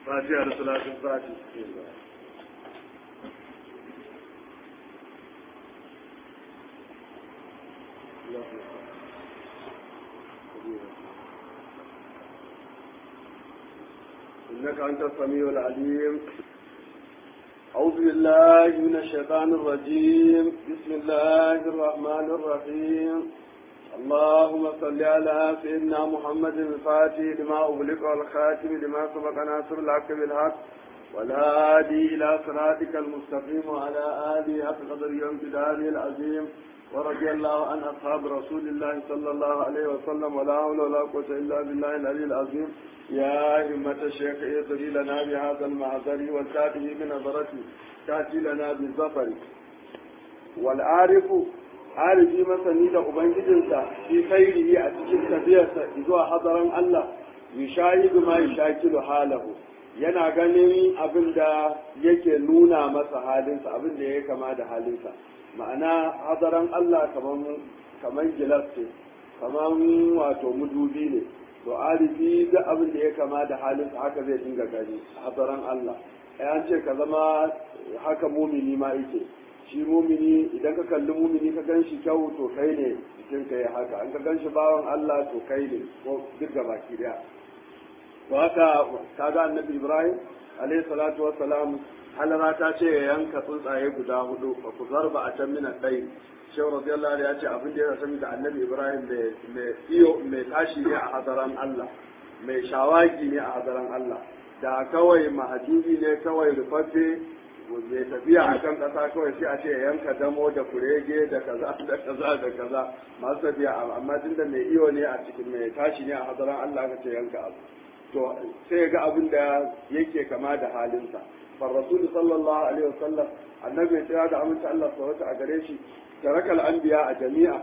فاتحة لصلاة الفاتحة إنك أنت السميع العليم أعوذ بالله من الشيطان الرجيم بسم الله الرحمن الرحيم اللهم صل على سيدنا محمد الفاتح لما أغلق والخاتم لما سبق ناصر الحق بالحق والهادي إلى صراطك المستقيم وعلى آله حق قدر يوم جلاله العظيم ورضي الله عن أصحاب رسول الله صلى الله عليه وسلم ولا حول ولا قوة إلا بالله العلي العظيم يا همة الشيخ اهدري لنا بهذا المعذر والتاتي بنظرته تأتي لنا بالظفر والعارف عارفي masani da ubangijinsa fi khairihi a cikin tafiyarsa zuwa hadaran Allah yushahidu ma yushakilu halahu yana ganin abin da yake nuna masa halinsa abin da ya kama da halinsa ma'ana hadaran Allah kamar gilas ce kamar wato mudubi ne to arifi duk abin da ya kama da halinsa haka zai dinga gani hadaran Allah an ce ka zama haka mumini ma yake shi mumini idan ka kalli mumini ka gan shi kyau to kai ne jikin ka ya haka an ka gan shi bawan Allah to kai ne ko duk gabaki daya to haka kaga annabi Ibrahim alayhi salatu wassalam halara ta ce ya yanka tsuntsaye guda hudu ba ku zarba a can mina ɗai shehu radiyallahu ya ce abin da ya sami da annabi ibrahim mai iyo mai tashi ne a hadaran allah mai shawagi ne a hadaran allah da kawai mahajubi ne kawai rufaffe mai tafiya a kan ƙasa kawai sai a ce yanka damo da kurege da kaza da kaza da kaza masu tafiya amma tun da mai iyo ne a cikin mai tashi ne a hadaran allah ka ce yanka abu to sai ga abin da yake kama da halinsa فالرسول صلى الله عليه وسلم النبي تعالى أمنت الله صلى أجريش ترك الأنبياء جميعا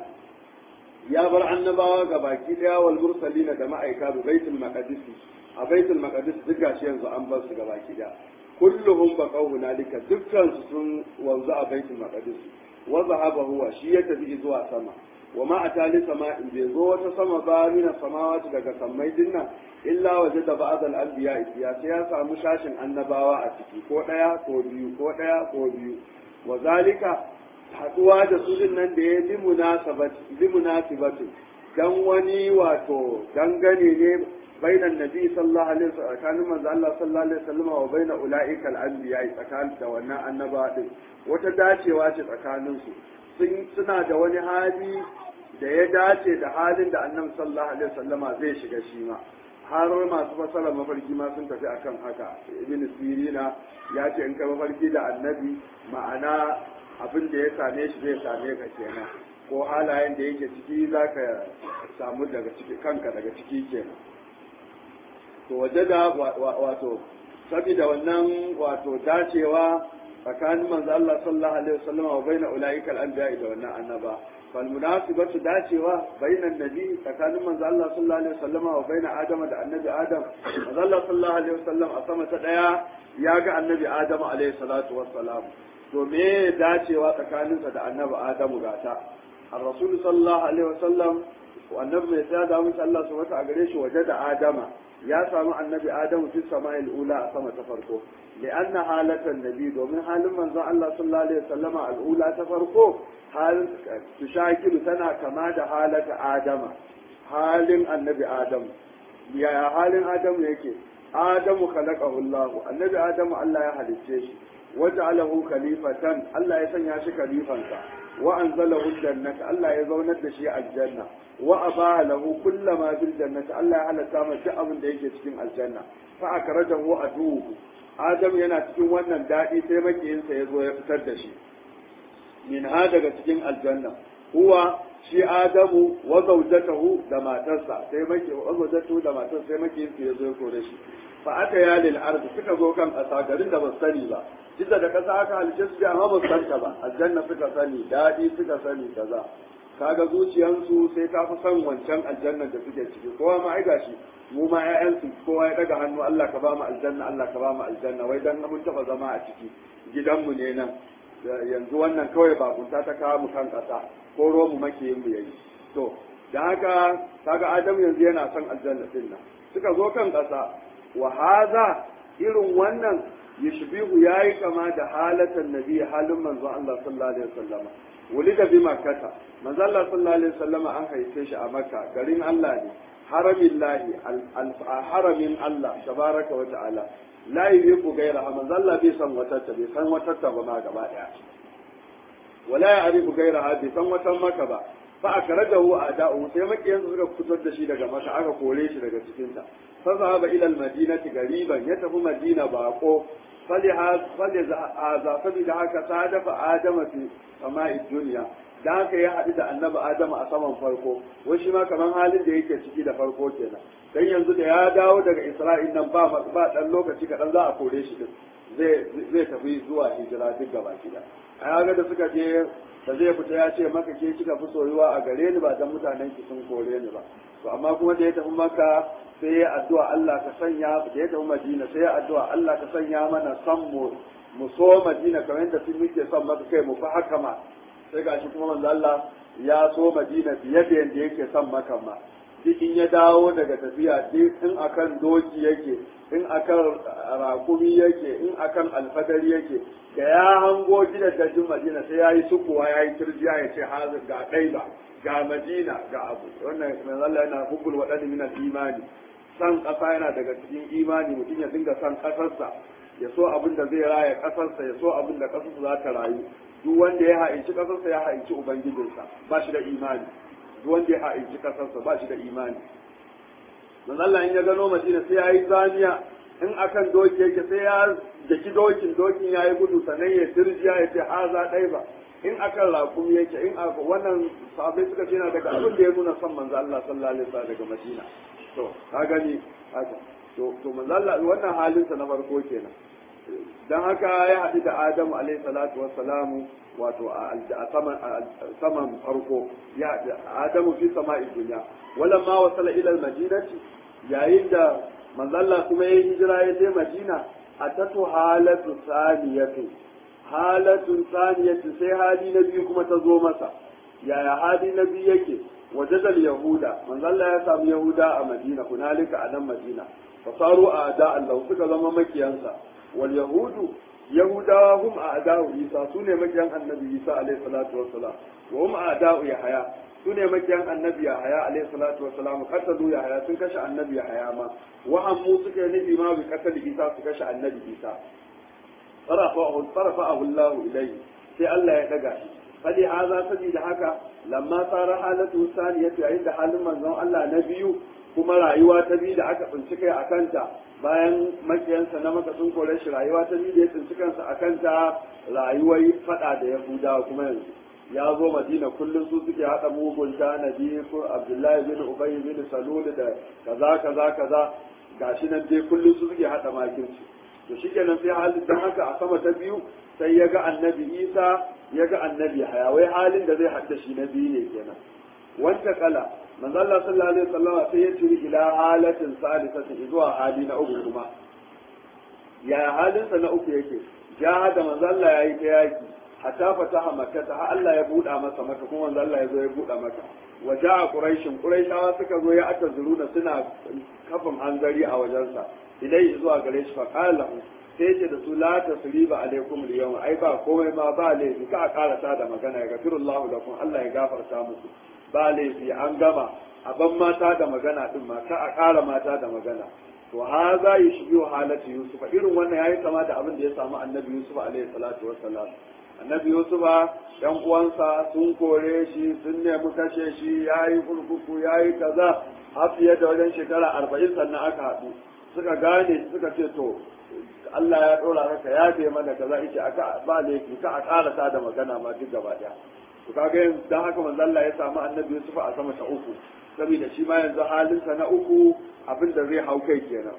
يا بر النبوة gabaki daya wal mursalina da ma'aika bi baitul maqdis a baitul maqdis duk gashi yanzu an bar su gabaki daya kulluhum baqaw hunalika dukkan su sun wanzu a baitul maqdis wa zahaba huwa shi ya tafi zuwa sama wa ma atali sama'in bai zo wata sama ba mina samawati daga sammai dinnan illa waje da ba'ad al-anbiya ya sai ya samu shashin annabawa a ciki ko daya ko biyu ko daya ko biyu wa zalika haduwa da su din nan da ya bi munasabati bi munasibati dan wani wato dangane ne bainan nabi sallallahu alaihi wasallam tsakanin manzo Allah sallallahu alaihi wasallam wa baina ulaika al-anbiya tsakanin da wannan annabawa din wata dacewa ce tsakanin su suna da wani hali da ya dace da halin da annabi sallallahu alaihi wasallama zai shiga shi ma har masu fasara mafarki ma sun tafi akan haka ibn sirina ya ce in ka mafarki da annabi ma'ana abin da ya same shi zai same ka kenan ko halayen da yake ciki za ka samu daga ciki kanka daga ciki kenan to waje da wato saboda wannan wato dacewa tsakanin manzo Allah sallallahu alaihi wasallam wa baina ulaika al-anbiya da wannan annaba فالمناسبة داتوا بين النبي فكان من الله صلى الله عليه وسلم وبين آدم دا النبي آدم من الله صلى الله عليه وسلم أصمى تدعى ياغا النبي آدم عليه الصلاة والسلام to me dacewa tsakaninsa da annabi Adamu gata ar-rasul sallallahu alaihi wasallam annabi mai tsaya da mun Allah su wata a gare shi waje da Adama ya samu annabi Adamu fi sama'il ula a sama ta farko li'anna halatan nabi domin halin manzon Allah sallallahu alaihi wasallam al-ula ta farko halin tushakilu tana kama da halata Adama halin annabi Adamu ya halin Adamu yake Adamu khalaqahu Allah annabi Adamu Allah ya halicce shi waja'alahu khalifatan Allah ya sanya shi khalifansa wa anzalahu jannata Allah ya zaunar da shi aljanna wa abaha lahu kullama bil jannati Allah ya halatta masa duk abin da yake cikin aljanna fa akrajahu aduhu Adam yana cikin wannan dadi sai makiyinsa ya zo ya fitar da shi min ha daga cikin aljanna huwa shi Adamu wa zawjatahu da matarsa sai maki wa zawjatahu da matarsa sai makiyinsa ya zo ya kore shi fa aka ya lil ard suka zo kan kasa garin da ba sani ba jidda da kasa aka halice su amma ba santa ba aljanna suka sani dadi suka sani kaza kaga zuciyansu sai ta fi son wancan aljanna da suke ciki kowa ma ai gashi mu ma ƴaƴansu kowa ya daga hannu Allah ka ba mu aljanna Allah ka ba mu aljanna wai dan mun taba zama a ciki gidanmu ne nan yanzu wannan kawai ba kunta ta kawo mu kan kasa ko romu make yin mu yayi to da haka kaga Adam yanzu yana son aljanna din nan suka zo kan kasa wa hadha irin wannan yashbihu yayi kama da halatan nabi halin manzo Allah sallallahu alaihi wasallam wulida bi makkata manzo Allah sallallahu alaihi wasallam an haife shi a makka garin Allah ne haramin lahi haramin Allah tabaraka wa ta'ala la yuhibbu ghayraha manzo Allah bai san wata bai san wata ba ma gaba daya wala ya'rifu ghayraha bai san wata maka ba fa akradahu a'da'u sai makiyan suka fitar da shi daga maka aka kore shi daga cikin ta fa zahaba ila al-madinati gariban ya tafi madina bako faliha faliza sabida haka sadafa adama fi sama'i dunya da haka ya haɗu da annabi adamu a saman farko wai shi ma kamar halin da yake ciki da farko kenan dan yanzu da ya dawo daga isra'il nan ba ba dan lokaci kaɗan za a kore shi din zai zai tafi zuwa hijira duk gaba gida a ga da suka je da zai fita ya ce maka ke kika fi soyuwa a gare ni ba dan mutanen ki sun kore ni ba to amma kuma da ya tafi maka sai ya addu'a Allah ka sanya da ya tafi Madina sai ya addu'a Allah ka sanya mana san mu mu so Madina kamar yadda sun muke son maka kai mu fa haka ma sai gashi kuma manzo Allah ya so Madina fiye da yadda yake son maka ma duk in ya dawo daga tafiya duk in akan doki yake in akan rakumi yake in akan alfadari yake da ya hango gidan dajin Madina sai ya yi sukuwa ya yi turjiya ya ce hazin ga ɗaiba ga Madina ga abu wannan manzo Allah yana hubbul wadani min imani san ƙasa yana daga cikin imani mutum ya dinga san ƙasarsa ya so abin da zai raya ƙasarsa ya so abin da ƙasarsa za ta rayu duk wanda ya ha'inci ƙasarsa ya ha'inci ubangijinsa ba shi da imani duk wanda ya ha'inci ƙasarsa ba shi da imani manzo Allah in ya gano Madina sai ya yi zaniya in akan doki yake sai ya daki dokin dokin ya yi gudu sannan ya dirjiya ya ce haza ɗai ba in akan raƙum yake in aka wannan sahabbai suka ce na daga abin da ya nuna son manzo Allah sallallahu alaihi wasallam daga Madina to ka gani haka to to manzo Allah wannan halinsa na farko kenan dan haka ya haɗu da Adamu alaihi salatu wassalamu wato a saman farko ya Adamu fi sama'i dunya wala ma wasala ila al-madinati yayin da manzalla kuma ya hijira ya je Madina atatu halatu saniyatu halatu saniyatu sai hali na biyu kuma ta zo masa yaya hali na biyu yake wajadal yahuda manzalla ya samu yahuda a Madina kunalika a nan Madina fasaru a da Allah suka zama makiyansa wal yahudu yahudawa hum a'da'u isa sune makiyan annabi isa alaihi salatu wassalam wa hum a'da'u yahya sune makiyan annabi yahya alaihi salatu wassalam qatalu yahya sun kashe annabi yahya ma wa hammu suka nufi ma bi qatl isa su kashe annabi isa farafahu farafahu Allah ilayhi sai Allah ya daga shi fadi haza sabida haka lamma sara halatu saniyatu yayin da halin manzon Allah na biyu kuma rayuwa ta biyu da aka tsinci kai a kanta bayan makiyansa na maka sun kore shi rayuwa ta biyu da ya tsinci kansa a kanta rayuwar fada da yahudawa kuma yanzu ya zo madina kullum su suke haɗa mugun tanadi ko abdullahi bin ubay bin salul da kaza kaza kaza gashi nan dai kullum su suke haɗa makirci to shikenan sai halin dan haka a sama ta biyu sai ya ga annabi isa ya ga annabi haya wai halin da zai haɗa shi na biyu ne kenan wanda kala manzo Allah sallallahu alaihi wasallam sai ya tiri ila halatin salisati zuwa hali na uku kuma ya halin sa na uku yake jahada manzo Allah yayi ta yaki hatta fataha makka ta Allah ya buɗa masa maka kuma manzo Allah ya zo ya buɗa maka wa ja'a quraishin quraishawa suka zo ya aka zuruna suna kafin hanzari a wajensa ilai zuwa gare shi fa qala sai ce da su la tasriba alaikum al ai ba komai ma ba laifi ka karata da magana ya gafirullahu lakum Allah ya gafarta muku ba laifi an gama a ban mata da magana din ma ka a ƙara mata da magana to ha za yi shi biyu halatu yusuf irin wannan yayi kama da abin da ya samu annabi yusuf alaihi salatu wassalam annabi yusuf yan uwansa sun kore shi sun nemi kashe shi yayi kurkuku yayi kaza har fiye da wajen shekara arba'in sannan aka haɗu suka gane suka ce to Allah ya ɗora maka ya ce mana kaza yace aka ba laifi ka a ƙarasa da magana ma duk gaba ɗaya to kaga yanzu dan haka manzo Allah ya samu annabi Yusuf a sama ta uku saboda shi ma yanzu halinsa na uku abin da zai hau kai kenan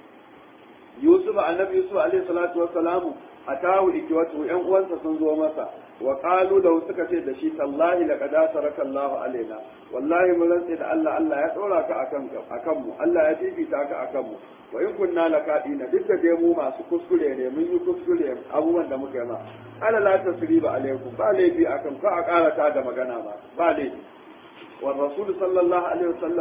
Yusuf annabi Yusuf alaihi salatu wassalamu atahu ikwatu yan uwansa sun zo masa wa qalu da suka ce da shi tallahi laqad asaraka Allah alaina wallahi mun rantse da Allah Allah ya dora ka akan akan mu Allah ya fifita ka akan mu wa in kunna lakadina duk da dai mu masu kuskure ne mun yi kuskure abubuwan da muka yi ma ala la tasriba alaikum ba laifi akan ka a karata da magana ba ba laifi wa rasul sallallahu alaihi wasallam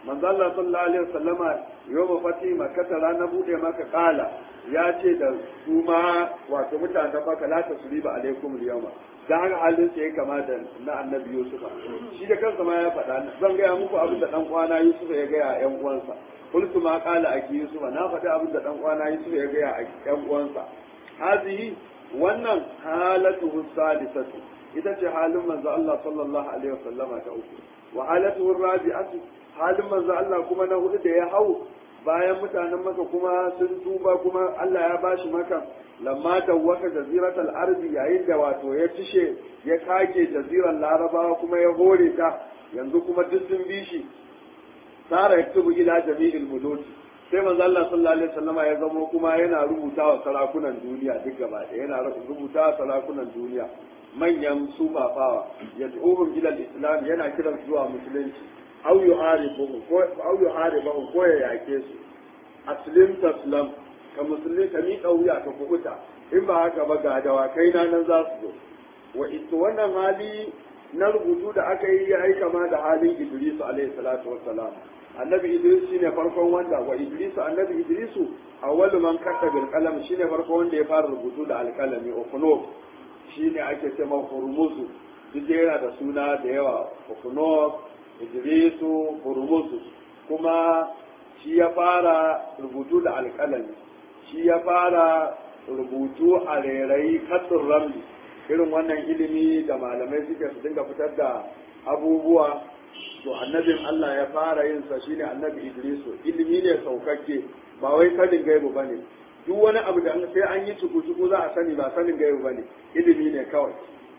manzo Allah sallallahu alaihi wasallama yawma fati makka ranar bude maka kala ya ce da su ma wato mutanen maka la tasriba alaikum al-yawma dan haka halin sa ya kama da na annabi Yusuf shi da kansa ma ya faɗa zan gaya muku abin da dan kwana Yusuf ya gaya ƴan uwansa qultu ma qala aki Yusuf na faɗi abin da dan kwana Yusuf ya gaya ƴan uwansa hazihi wannan halatu sadisatu ita ce halin manzo Allah sallallahu alaihi wasallama ta uku wa halatu rabi'atu halin manzo Allah kuma na hudu da ya hau bayan mutanen maka kuma sun tuba kuma Allah ya bashi maka lamma dawwaka jaziratul ardi yayin da wato ya tishe ya kage jaziran larabawa kuma ya hore ta yanzu kuma duk sun bi shi sara yaktubu ila jami'il muluki sai manzo Allah sallallahu alaihi wasallama ya zamo kuma yana rubuta wa sarakunan duniya duk gaba da yana rubuta wa sarakunan duniya manyan sufafawa yad'uhum ila al-islam yana kiran zuwa musulunci aw yuharibuhum ko aw yuharibuhum ko ya yake su aslim taslam ka musulmi ka mi wuya ka kubuta in ba haka ba ga dawakai na nan za su zo wa ita wannan hali na rubutu da aka yi ya aika ma da halin Idris alaihi salatu wassalam annabi Idris shine farkon wanda wa Idris annabi Idris awwalu man katta bil qalam shine farkon wanda ya fara rubutu da alkalami okuno shine ake cewa hurmuzu duk yana da suna da yawa okuno Idrisu hurmuzu kuma shi ya fara rubutu da alkalami shi ya fara rubutu a rairayi katsin ramli irin wannan ilimi da malamai suke su dinga fitar da abubuwa to annabin Allah ya fara yin sa shine annabi Idrisu ilimi ne saukakke ba wai sanin gaibu bane duk wani abu da sai an yi cuku-cuku za a sani ba sanin gaibu bane ilimi ne kawai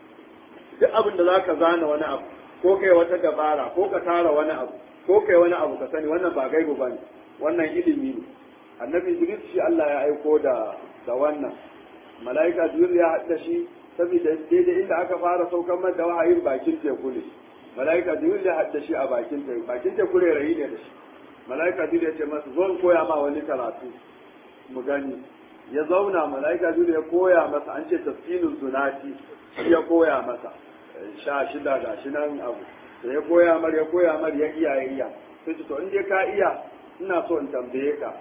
duk abin da zaka zana wani abu ko kai wata dabara ko ka tara wani abu ko kai wani abu ka sani wannan ba gaibu bane wannan ilimi ne annabi Idris shi Allah ya aiko da da wannan mala'ika Jibril ya hadda shi saboda daidai inda aka fara saukan mata wahayin bakin teku ne mala'ika jibril ya hadda shi a bakin teku bakin teku ne rayi ne da shi mala'ika jibril ya ce masa zo in koya ma wani karatu mu gani ya zauna mala'ika jibril ya koya masa an ce tafsilun zunati shi ya koya masa sha shida ga shi nan abu da ya koya mar ya koya mar ya iya ya iya sai ce to in dai ka iya ina so in tambaye ka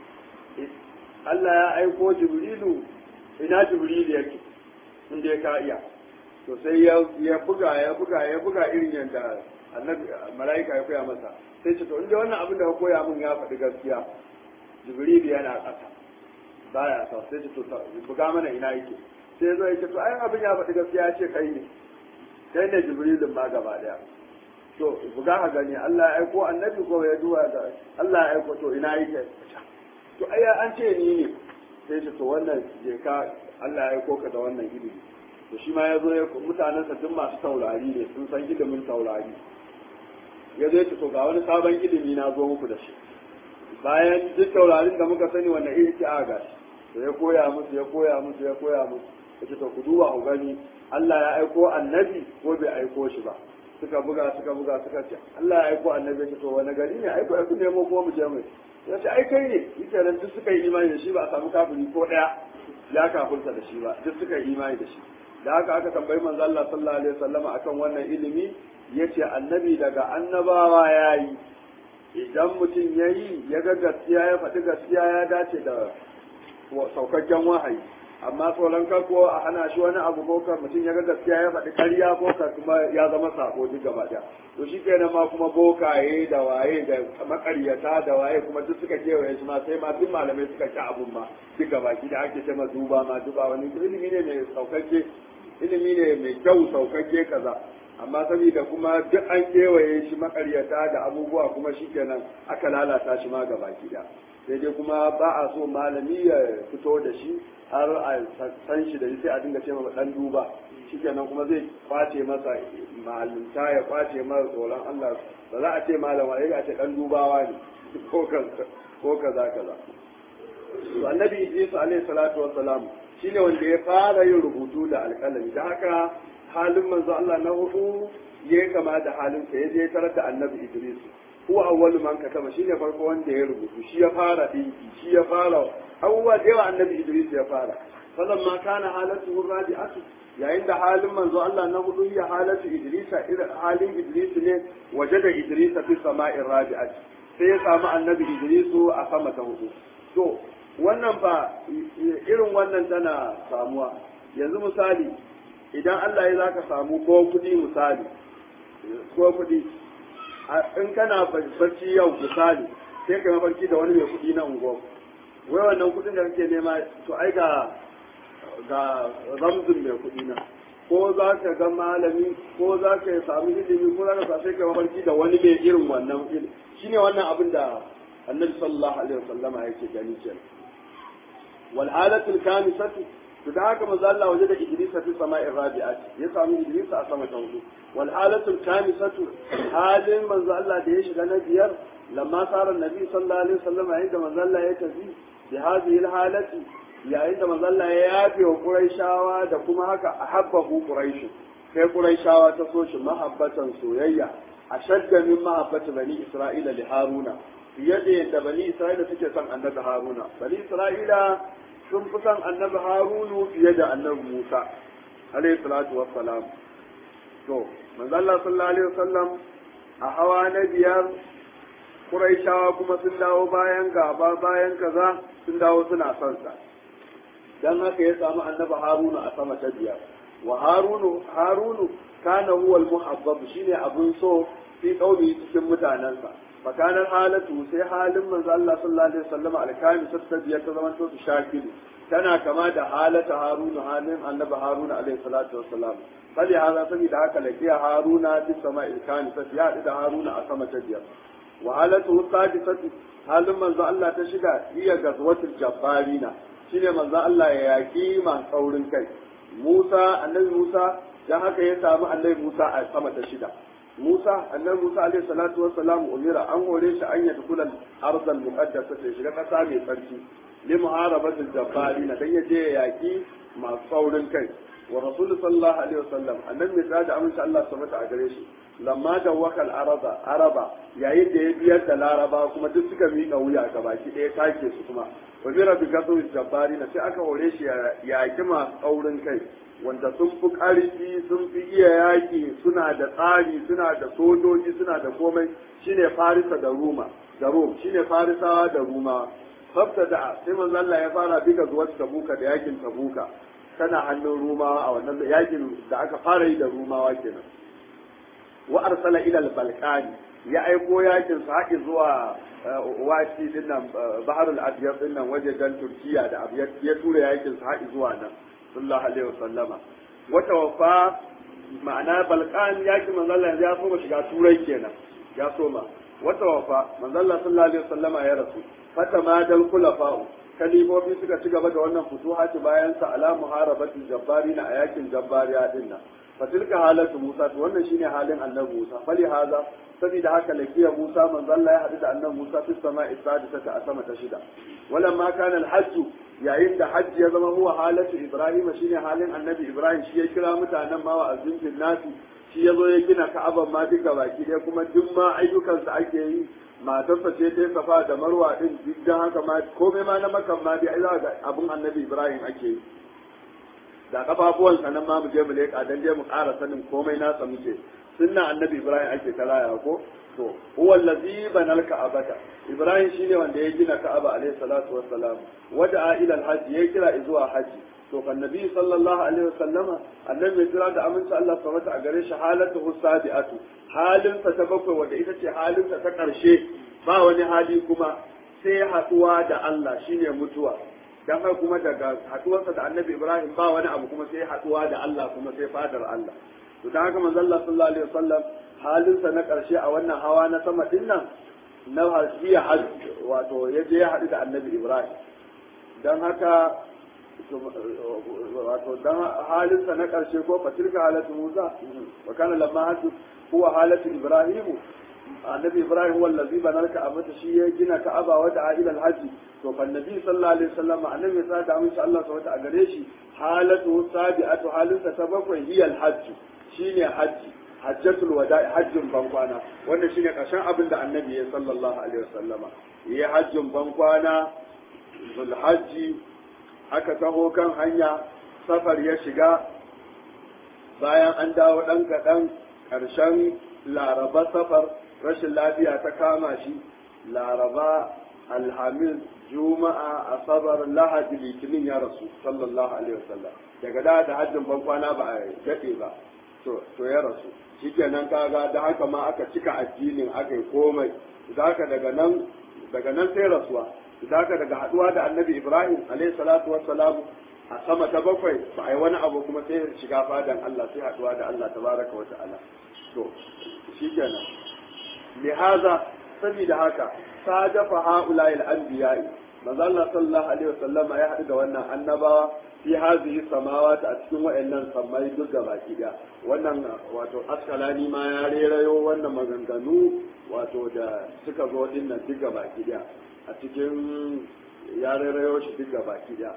Allah ya aiko jibrilu ina jibrilu yake in dai ka iya to sai ya buga ya buga ya buga irin yadda annabi mala'ika ya koya masa sai ce to inda wannan abin da ka koya min ya faɗi gaskiya jibril yana ƙasa baya sa sai ce to buga mana ina yake sai zo ya ce to ai abin ya faɗi gaskiya ya ce kai ne kai ne jibrilin ma gaba daya to buga ka gani Allah ya aiko annabi ko ya duwa da Allah ya aiko to ina yake to ai an ce ni ne sai ce to wannan je ka Allah ya aiko ka da wannan ilimi to shi ma ya zo ya mutanensa duk masu taurari ne sun san ilimin taurari ya zo ya ce to ga wani sabon ilimi na zo muku da shi bayan duk taurarin da muka sani wanda iri ce aga to ya koya musu ya koya musu ya koya musu ya ce to ku duba ku gani Allah ya aiko annabi ko bai aiko shi ba suka buga suka buga suka ce Allah ya aiko annabi ya ce to wani gari ne aiko ya ku nemo ko mu je mu ya ce ai kai ne yake nan duk suka yi imani da shi ba a samu kafiri ko daya ya kafurta da shi ba duk suka yi imani da shi da haka aka tambayi manzo Allah sallallahu alaihi wasallama akan wannan ilimi yace annabi daga annabawa yayi idan mutum yayi ya ga gaskiya ya faɗi gaskiya ya dace da saukakken wahayi amma tsoron ka ko a hana shi wani abu ko ka mutum ya ga gaskiya ya faɗi ƙarya ko ka kuma ya zama sako duk gaba ɗaya to shi kenan ma kuma bokaye da waye da makaryata da waye kuma duk suka kewaye shi ma sai ma duk malamai suka ci abun ma duk gaba ki da ake ce ma duba ma duba wani ilimi ne mai saukakke ilimi ne mai kyau saukakke kaza amma saboda kuma duk an kewaye shi makaryata da abubuwa kuma shi kenan aka lalata shi ma gaba ki da sai dai kuma ba a so malami ya fito da shi har a san shi da sai a dinga ce ma dan duba shikenan kuma zai kwace masa malinta ya kwace masa tsoron Allah ba za a ce malama ya a ce dan dubawa ne ko kaza ko kaza kaza to annabi Idris alaihi salatu wassalam shine wanda ya fara yin rubutu da alƙalami da haka halin manzo Allah na hudu ya kama da halin sa yaje tarar da annabi Idris huwa awwalu man kataba shine farko wanda ya rubutu shi ya fara dinki shi ya fara abubuwa da yawa annabi Idris ya fara falamma kana halatu rabi'atu yayin da halin manzo Allah na hudu ya halatu Idrisa irin halin Idris ne waje da Idrisa fi sama'in rabi'ati sai ya samu annabi Idrisu a sama ta hudu to wannan fa irin wannan tana samuwa yanzu misali idan Allah ya zaka samu ko kudi misali ko kudi in kana barci yau misali sai ka mafarki da wani mai kudi na unguwa wai wannan kudin da kake nema to ai ga ga ramzin mai kudi na ko za ka ga malami ko za ka sami ilimi ko za ka sa sai ka mafarki da wani mai irin wannan ilimi shine wannan abin da annabi sallallahu alaihi wasallama yake gani kenan wal halatul kamisatu to da haka manzo Allah waje da Idris fi sama'i rabi'at ya samu Idris a sama ta hudu wal halatul kamisatu halin manzo Allah da ya shiga na biyar lamma sara nabi sallallahu alaihi wasallam yayin da manzo Allah ya tafi bi hadhihi al halati yayin da manzo Allah ya yafe wa Quraishawa da kuma haka ahabbahu Quraish sai Quraishawa ta so shi mahabbatan soyayya ashadda min mahabbati bani Isra'ila li Haruna fiye da yadda bani Isra'ila suke son annabi Haruna bani Isra'ila sun fi son annabi harunu fiye da annabi musa alayhi salatu wassalam to manzo Allah sallallahu alaihi wasallam a hawa na biyar Quraishawa kuma sun dawo bayan gaba bayan kaza sun dawo suna son sa dan haka ya samu annabi harunu a sama ta biyar wa harunu harunu kana huwa al-muhabbab shine abun so fi kauli cikin mutanansa fakanar halatu sai halin manzo Allah sallallahu alaihi wasallam alkami tattabiya ta zaman to shakilu tana kama da halata haruna halin annabi haruna alaihi salatu wassalam fali hada saboda haka lakiya haruna fi sama'il kani sai ya da haruna a sama ta biyar wa halatu sadisatu halin manzo Allah ta shiga iya gazwatul jabbarina shine manzo Allah ya yaki man saurin kai Musa annabi Musa dan haka ya samu annabi Musa a sama ta shida Musa annabi Musa alaihi salatu wassalam umira an hore shi an yadda kullal arzal muqaddasa ta shiga kasa mai tsarki li muharabatil jabbarin dan ya je yaki masu saurin kai wa rasul sallallahu alaihi wasallam annabi mai tsada amince Allah subhanahu a gare shi lamma da wakal araba araba yayin da ya biyar da laraba kuma duk suka miƙa wuya ga baki ɗaya take su kuma wa bi rabbi gasu jabbarin sai aka hore shi ya yaki masu saurin kai wanda sun fi ƙarfi sun fi iya yaƙi suna da tsari suna da sojoji suna da komai shine farisa da ruma da rum shine farisawa da ruma sabta da sai manzo Allah ya fara biga zuwa tabuka da yakin tabuka tana hannun rumawa a wannan yakin da aka fara yi da rumawa kenan wa arsala ila al-balkani ya aiko yakin sa haƙi zuwa wati dinnan baharul abyad dinnan wajejen turkiya da abyad ya tura yakin sa haƙi zuwa nan sallallahu alaihi wasallama wata wafa ma'ana balkan yaki manzalla ya soma shiga turai kenan ya soma wata wafa manzalla sallallahu alaihi wasallama ya rasu fata ma dal khulafa'u kalifofi suka ci gaba da wannan futuhati bayan sa ala muharabati jabbarina a yakin jabbariya din nan fatilka halatu musa to wannan shine halin annabi musa fali haza saboda haka lakiya musa manzalla ya hadu da annabi musa fi sama'i sadisata a sama ta shida walamma kana al-hajj yayin da hajji ya zama huwa halatu ibrahim shine halin annabi ibrahim shi ya kira mutanen ma wa azzin nasi shi ya zo ya gina ka'aban ma duka baki ɗaya kuma duk ma ayyukansa ake yi matarsa ce ta safa da marwa din duk dan haka ma komai ma na makan ma dai za ga abun annabi ibrahim ake yi da kafafuwansa nan ma mu je mu leƙa dan je mu ƙara sanin komai nasa muke sunna annabi ibrahim ake kalaya ko to huwa allazi banal ka'abata ibrahim shine wanda ya gina ka'aba alayhi salatu wassalam wada ila alhajj ya kira zuwa haji to kan nabi sallallahu alaihi wasallama annabi mai kira da aminci Allah subhanahu a gare shi halatu sabiatu halin sa ta bakwai wanda ita ce halin sa ta karshe ba wani hali kuma sai haduwa da Allah shine mutuwa dan haka kuma daga haduwarsa da annabi ibrahim ba wani abu kuma sai haduwa da Allah kuma sai fadar Allah to dan haka manzo Allah sallallahu alaihi wasallam halinsa na ƙarshe a wannan hawa na sama din nan na hasiya hajji wato ya je ya haɗu da annabi ibrahim don haka wato don halinsa na ƙarshe ko fatilka halatu musa wa kana lamma hajji huwa halatu ibrahimu annabi ibrahim wallazi banarka a mata shi ya gina ka'aba wa da'a ila alhaji to fa annabi sallallahu alaihi wasallam annabi ya sa da amince Allah subhanahu a gare shi halatu sabi'atu halinsa ta bakwai hiya alhajj shine hajji hajjatul wada'i hajjin bankwana wannan shine karshen abin da annabi ya sallallahu alaihi wasallama yi hajjin bankwana zulhajji aka taho kan hanya safar ya shiga bayan an dawo ɗan kaɗan ƙarshen laraba safar rashin lafiya ta kama shi laraba alhamis juma'a asabar lahadi litinin ya rasu sallallahu alaihi wasallam daga da da hajjin ban kwana ba a daɗe ba to to ya rasu shikenan kaga da haka ma aka cika addinin aka yi komai da haka daga nan daga nan sai rasuwa da haka daga haduwa da annabi ibrahim alaihi salatu wassalam a sama ta bakwai ba a yi wani abu kuma sai shiga fadan Allah sai haduwa da Allah tabaraka wa ta'ala to shikenan lihaza saboda haka sadafa haula al-anbiya'i manzo Allah sallallahu alaihi wasallam ya haɗu da wannan annabawa fi hazihi samawati a cikin wayannan sammai duk baki da wannan wato askalani ma ya rerayo wannan maganganu wato da suka zo din nan duk baki da a cikin ya rerayo shi duk baki da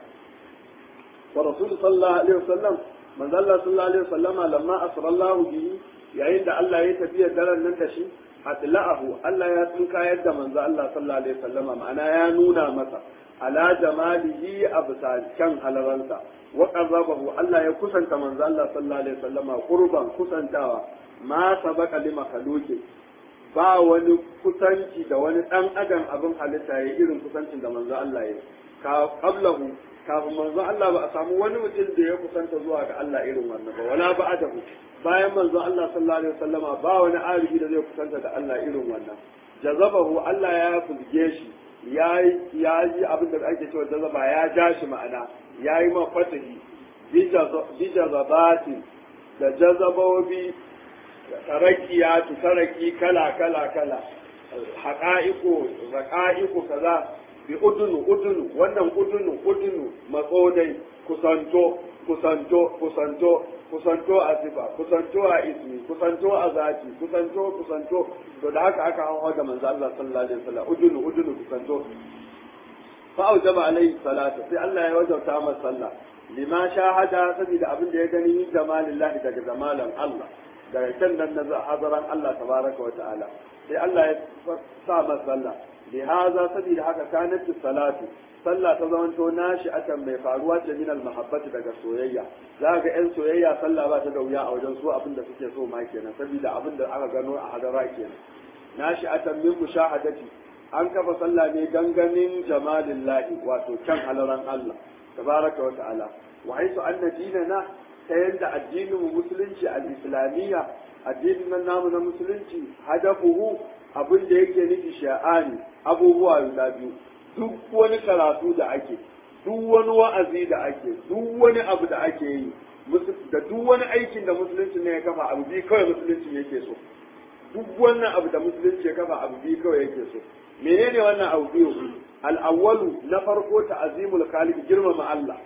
wa rasul sallallahu alaihi wasallam manzo Allah sallallahu alaihi wasallama lamma asrallahu bihi yayin da Allah ya tafiya daren nan da shi atla'ahu Allah ya tsinkayar da manzo Allah sallallahu alaihi wasallama ma'ana ya nuna masa ala jamalihi absa kan halaransa wa qarrabahu Allah ya kusanta manzo Allah sallallahu alaihi wasallama qurban kusantawa ma sabaka li makhluqi ba wani kusanci da wani dan adam abin halitta ya irin kusancin da manzo Allah ya ka qablahu kafin manzo Allah ba a samu wani mutum da ya kusanta zuwa ga Allah irin wannan ba wala ba'dahu bayan manzo Allah sallallahu alaihi wasallama ba wani arifi da zai kusanta da Allah irin wannan jazabahu Allah ya fulge shi ya yi abin da ake cewa jazaba ya ja shi ma'ana ya yi ma fatahi bi jazabatin da jazabobi tarakiya taraki kala kala kala haƙa'iku raƙa'iku kaza bi udunu udunu wannan udunu udunu matsodai kusanto kusanto kusanto kusanto a sifa kusanto a ismi kusanto a zati kusanto kusanto to da haka aka hawa da manzo Allah sallallahu alaihi wasallam udunu udunu kusanto fa aujaba alaihi salatu sai Allah ya wajauta masa sallah lima shahada saboda abin da ya gani min jamalillahi daga jamalan Allah daga kan nan na hazaran Allah tabaraka wa ta'ala sai Allah ya sa masa sallah lihaza saboda haka kanat salatu sallah ta zamanto nashi akan mai faruwa ce minal mahabbati daga soyayya za ga yan soyayya sallah ba ta da wuya a wajen su abin da suke so ma kenan saboda abin da aka gano a hadara kenan nashi akan min mushahadati an kafa sallah ne gangamin jamalillahi wato kan halaran Allah tabaraka wa ta'ala wa haisu anna dinana ta yanda addinin musulunci al-islamiyya addinin nan namu na musulunci hadafuhu abin da yake nufi sha'ani abubuwa guda biyu duk wani karatu da ake duk wani wa'azi da ake duk wani abu da ake yi da duk wani aikin da musulunci ne ya kafa abu biyu kawai musulunci yake so duk wannan abu da musulunci ya kafa abu biyu kawai yake so menene wannan abu biyu al-awwalu na farko ta'zimul khaliq girmama Allah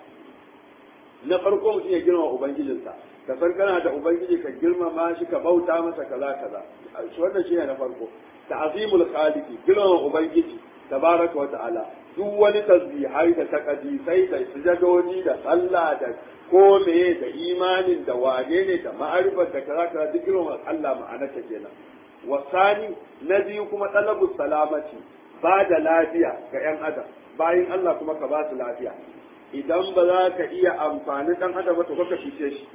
na farko mutum ya girmama ubangijinsa ka san kana da ubangiji ka girmama shi ka bauta masa kaza kaza wannan shine na farko ta'zimul khaliq girmama ubangiji tabaraka wa ta'ala duk wani tasbihai da takadisai da sujadoni da sallah da ko meye da imanin da wane ne da ma'arifar da kaza kaza duk girmama Allah ma'anarta kenan wasani na biyu kuma talabu salamati ba da lafiya ga yan adam bayan Allah kuma ka ba su lafiya idan ba za ka iya amfani dan adam ba to ka fice shi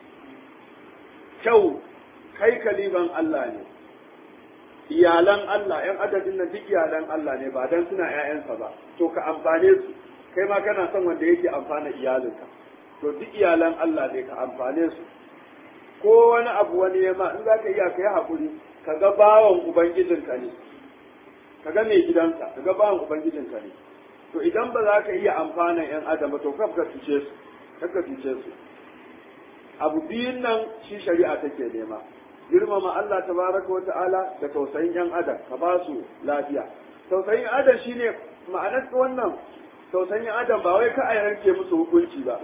kyau kai kaliban Allah ne iyalan Allah ‘yan adadin nan duk iyalan Allah ne ba dan suna ‘ya'yansa ba to ka amfane su kai ma kana son wanda yake amfana iyalinka to duk iyalan Allah ne ka amfane su ko wani abu wani ya ma in za ka iya ka yi haƙuri ka ga bawan ubangijinka ne ka ga mai gidanka ka ga bawan ubangijinka ne to idan ba za ka iya amfana ‘yan adam ba to ka ka cuce su ka cuce su abu biyun nan shi shari'a take nema girmama Allah tabaraka wa ta'ala da tausayin yan adam ka ba su lafiya tausayin adam shine ma'anar wannan tausayin adam ba wai ka a yanke musu hukunci ba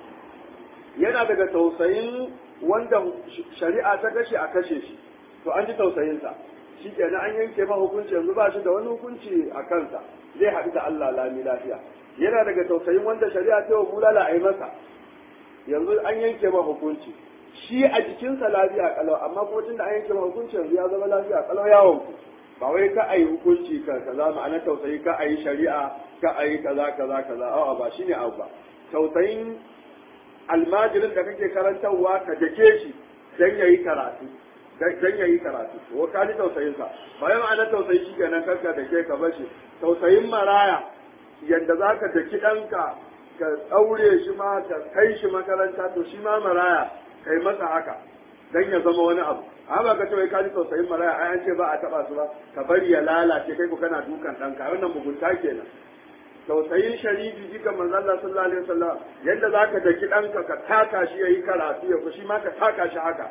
yana daga tausayin wanda shari'a ta kashe a kashe shi to an ji tausayinsa shi kenan an yanke ma hukunci yanzu ba shi da wani hukunci a kansa zai haɗu da Allah lami lafiya yana daga tausayin wanda shari'a ta wa bulala a yi masa yanzu an yanke ma hukunci shi a jikinsa lafiya kalau amma kuma tun da an yanke ma hukunci yanzu ya zama lafiya kalau yawon ku ba wai ka a yi hukunci ka kaza ma'ana tausayi ka a yi shari'a ka a yi kaza kaza kaza a'a ba shine abu ba tausayin almajirin da kake karantarwa ka dake shi dan yayi karatu dan yayi karatu ko ka ji tausayin sa bayan ana tausayi shi kenan kanka da ke ka bashi tausayin maraya yanda zaka daki danka ka daure shi ma ka kai shi makaranta to shi ma maraya kai masa haka dan ya zama wani abu amma ka ce wai ka ji tausayin maraya ai an ce ba a taba su ba ka bari ya lalace kai ku kana dukan danka wannan mugunta kenan tausayin sharifi jika manzo Allah sallallahu alaihi wasallam yadda zaka daki danka ka taka shi yayi karatu ya shi ma ka taka shi haka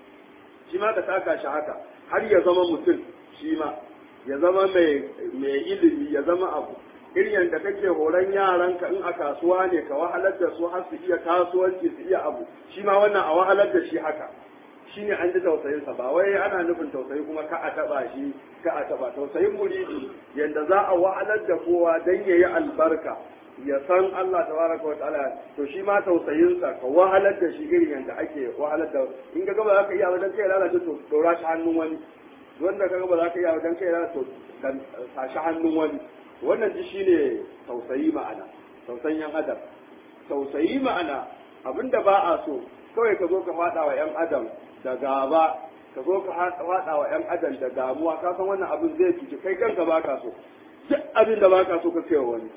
shi ma ka taka shi haka har ya zama mutum shi ma ya zama mai mai ilimi ya zama abu irin yadda kake horon yaranka in a kasuwa ne ka wahalar da su har su iya kasuwanci su iya abu shi ma wannan a wahalar da shi haka shine an ji tausayinsa ba wai ana nufin tausayi kuma ka a taba shi ka a taba tausayin muridi yanda za a wahalar da kowa dan yayi albarka ya san Allah tabaraka wa ta'ala to shi ma tausayinsa ka wahalar da shi irin yanda ake wahalar da in ga gaba za ka iya wajen kai lalace to dora shi hannun wani wanda ka gaba za ka iya wajen kai lalace to sa shi hannun wani wannan ji shine tausayi ma'ana tausayin yan adam tausayi ma'ana abinda ba a so kawai ka zo ka faɗa wa yan adam da gaba ka zo ka faɗa wa ‘yan adam da damuwa ka san wannan abin zai cuci kai kanka ba ka so duk abin da ba ka so ka kai wani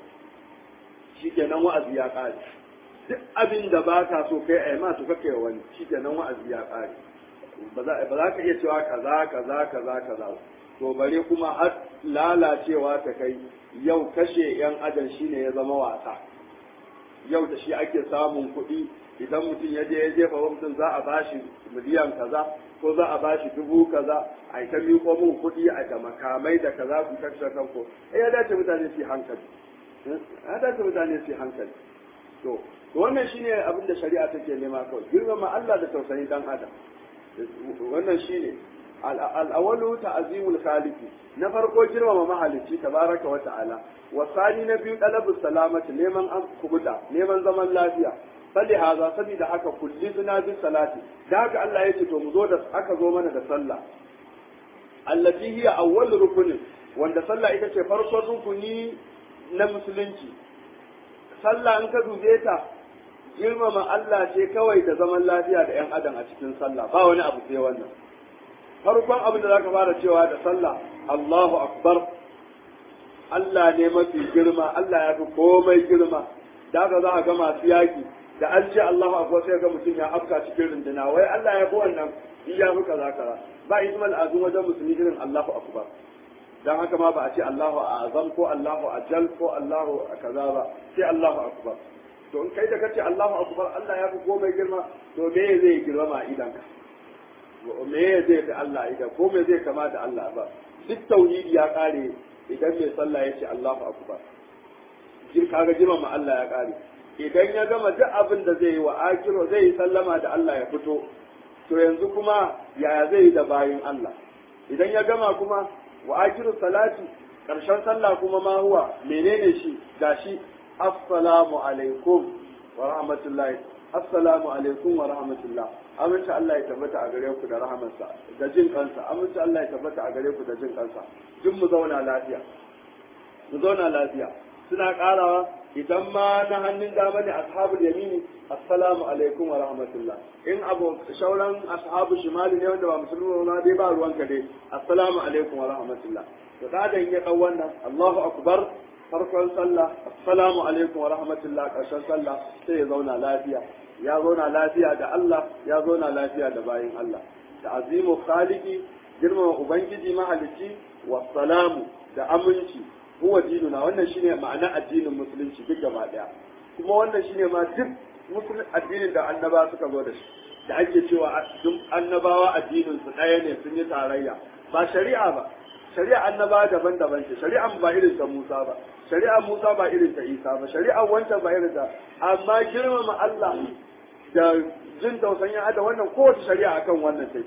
shi kenan wa'azi ya ƙare duk abin da ba ka so kai ai ma to ka kai wani shi kenan wa'azi ya ƙare ba za ka iya cewa kaza kaza kaza kaza to bare kuma har lalacewa ta kai yau kashe ‘yan adam shine ya zama wasa yau da shi ake samun kuɗi idan mutum ya je ya jefa wa mutum za a bashi miliyan kaza ko za a bashi dubu kaza a ta miƙo mun kuɗi a da makamai da kaza ku kashe kanku eh ya dace mutane su hankali ya dace mutane su hankali to wannan shine abin da shari'a take nema kawai girmama Allah da tausayin dan adam wannan shine al'awalu ta'zimul khaliqi na farko girmama mahalicci tabaraka wa ta'ala wa sani na biyu dalabus salamati neman an kubuta neman zaman lafiya fali haza saboda haka kulli suna bi salati da haka Allah ya ce to mu zo da aka zo mana da sallah allati hiya awwal rukunin wanda sallah ita ce farkon rukuni na musulunci sallah in ka dube ta girmama Allah ce kawai da zaman lafiya da 'yan adam a cikin sallah ba wani abu sai wannan farkon abin da zaka fara cewa da sallah Allahu akbar Allah ne mafi girma Allah ya fi komai girma da haka za a ga masu yaki da an ce Allahu akbar sai ga mutum ya afka cikin runduna wai Allah ya fi wannan in ya fi kaza kaza ba ismal azum wajen musulmi irin Allahu akbar dan haka ma ba a ce Allahu azam ko Allahu ajal ko Allahu kaza ba sai Allahu akbar to in kai da kace Allahu akbar Allah ya fi komai girma to me zai girma idan ka me zai fi Allah idan ko me zai kama da Allah ba duk tauhidi ya kare idan mai sallah ya ce Allahu akbar jin kaga girma Allah ya kare idan ya gama duk abin da zai yi wa akiro zai yi sallama da Allah ya fito to yanzu kuma yaya zai yi da bayin Allah idan ya gama kuma wa akiru salati karshen sallah kuma ma huwa menene shi gashi assalamu alaikum wa rahmatullahi assalamu alaikum wa rahmatullah amince Allah ya tabbata a gare ku da rahamarsa da jin kansa amince Allah ya tabbata a gare ku da jin kansa duk mu zauna lafiya mu zauna lafiya suna karawa idan ma na hannun dama ne ashabul yamini assalamu alaikum wa rahmatullah in abu shauran ashabu shimali ne wanda ba musulmi ba dai ba ruwan ka dai assalamu alaikum wa rahmatullah to da dan ya dau wannan Allahu akbar farkon sallah assalamu alaikum wa rahmatullah karshen sallah sai ya zauna lafiya ya zauna lafiya da Allah ya zauna lafiya da bayin Allah da azimu khaliqi girmama ubangiji mahalicci wa salamu da aminci huwa dinuna wannan shine ma'ana addinin musulunci duk gaba daya kuma wannan shine ma duk musulun addinin da annaba suka zo da shi da ake cewa duk annabawa addinin su ɗaya ne sun yi tarayya ba shari'a ba shari'a annaba daban-daban ce shari'an ba irin ta Musa ba shari'an Musa ba irin ta Isa ba shari'an wancan ba irin ta amma girmama Allah da jin tausayin ada wannan kowace shari'a akan wannan take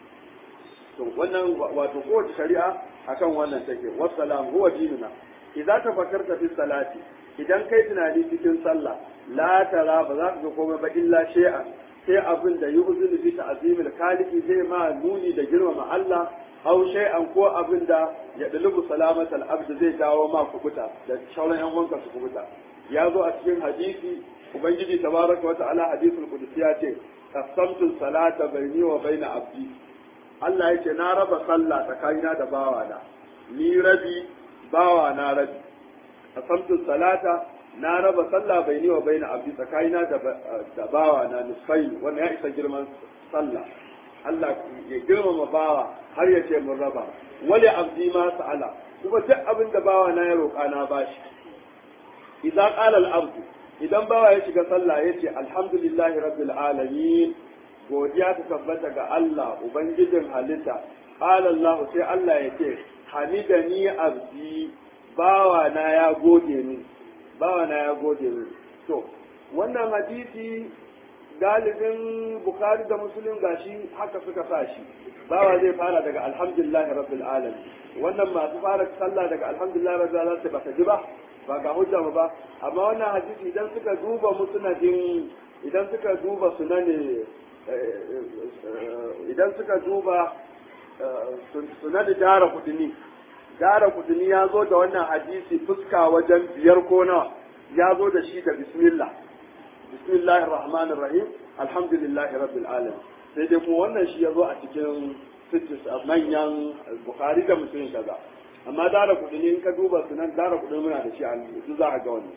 to wannan wato kowace shari'a akan wannan take wassalam huwa dinuna idza tafakkarta fi salati idan kai tunani cikin sallah la tara ba za ka ga komai ba illa shay'an sai abin da yu'zinu bi ta'zimil khaliqi zai ma nuni da girmama Allah aw shay'an ko abin da ya dulubu salamatal abd zai dawo ma kubuta da shauran yan wanka su kubuta ya zo a cikin hadisi ubangiji tabaraka wa ta'ala hadithul qudsi ya ce qasamtu salata baini wa baina abdi Allah ya ce na raba sallah tsakanina da bawana ni rabi bawana rabi qasamtu salata na raba sallah baini wa baina abdi tsakanina da da bawana nisfai wannan ya isa girman sallah Allah ya girmama bawa har ya ce mun raba wali abdi ma sa'ala kuma duk abin da bawa na ya roƙa na bashi idan qala al abdu idan bawa ya shiga sallah ya ce alhamdulillahi rabbil alamin godiya ta tabbata ga Allah ubangijin halitta qala Allah sai Allah ya ce hamidani abdi bawa na ya gode ni bawa na ya gode ni to wannan hadisi galibin bukhari da muslim gashi haka suka sa shi bawa zai fara daga alhamdulillahi rabbil alamin wannan masu fara sallah daga alhamdulillahi rabbil alamin ba ta ji ba ba ga hujja ba amma wannan hadisi idan suka duba musnadin idan suka duba sunani idan suka duba sunani dara kudini dara kudini ya zo da wannan hadisi fuska wajen biyar ko nawa ya zo da shi da bismillah bismillahir rahmanir rahim alhamdulillahi rabbil alamin sai dai kuma wannan shi ya zo a cikin sittis manyan bukhari da muslim kaza amma dara kudini in ka duba sunan dara kudini muna da shi a yanzu za a ga wannan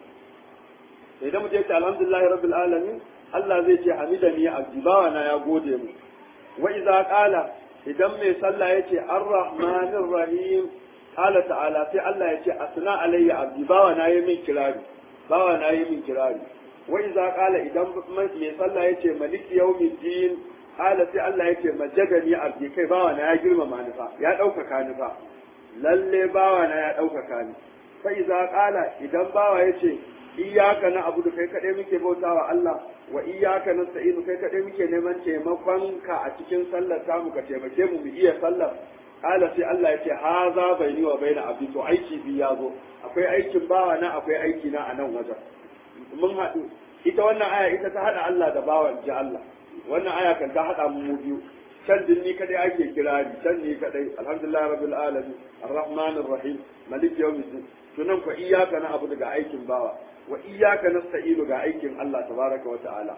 sai da mutum ya ce alhamdulillahi rabbil alamin Allah zai ce hamidani abdi bawa na ya gode mu wa idza qala idan mai sallah yace arrahmanir rahim qala ta'ala sai Allah yace asna alayya abdi bawa na yi min kirari bawa na yi min kirari wa idza qala idan mai sallah yace maliki yawmiddin qala sai Allah yace majadani abdi kai bawa na ya girmama ni fa ya ɗaukaka ni fa lalle bawa na ya ɗaukaka ni fa idza qala idan bawa yace iyyaka na abudu kai kadai muke bautawa Allah wa iyyaka nasta'inu kai kadai muke neman taimakon ka a cikin sallar tamu ka taimake mu mu iya sallar kala sai Allah ya ce haza baini wa baina abdi to aiki bi ya zo akwai aikin bawa na akwai aiki na a nan wajen mun haɗu ita wannan aya ita ta haɗa Allah da bawan ji Allah wannan aya kan ta haɗa mu biyu can din ni kadai ake kirari can ni kadai alhamdulillah rabbil alamin arrahmanir rahim malik yawmiddin tunan ko iyyaka na abu daga aikin bawa wa iyyaka nasta'inu ga aikin Allah tabaraka wa ta'ala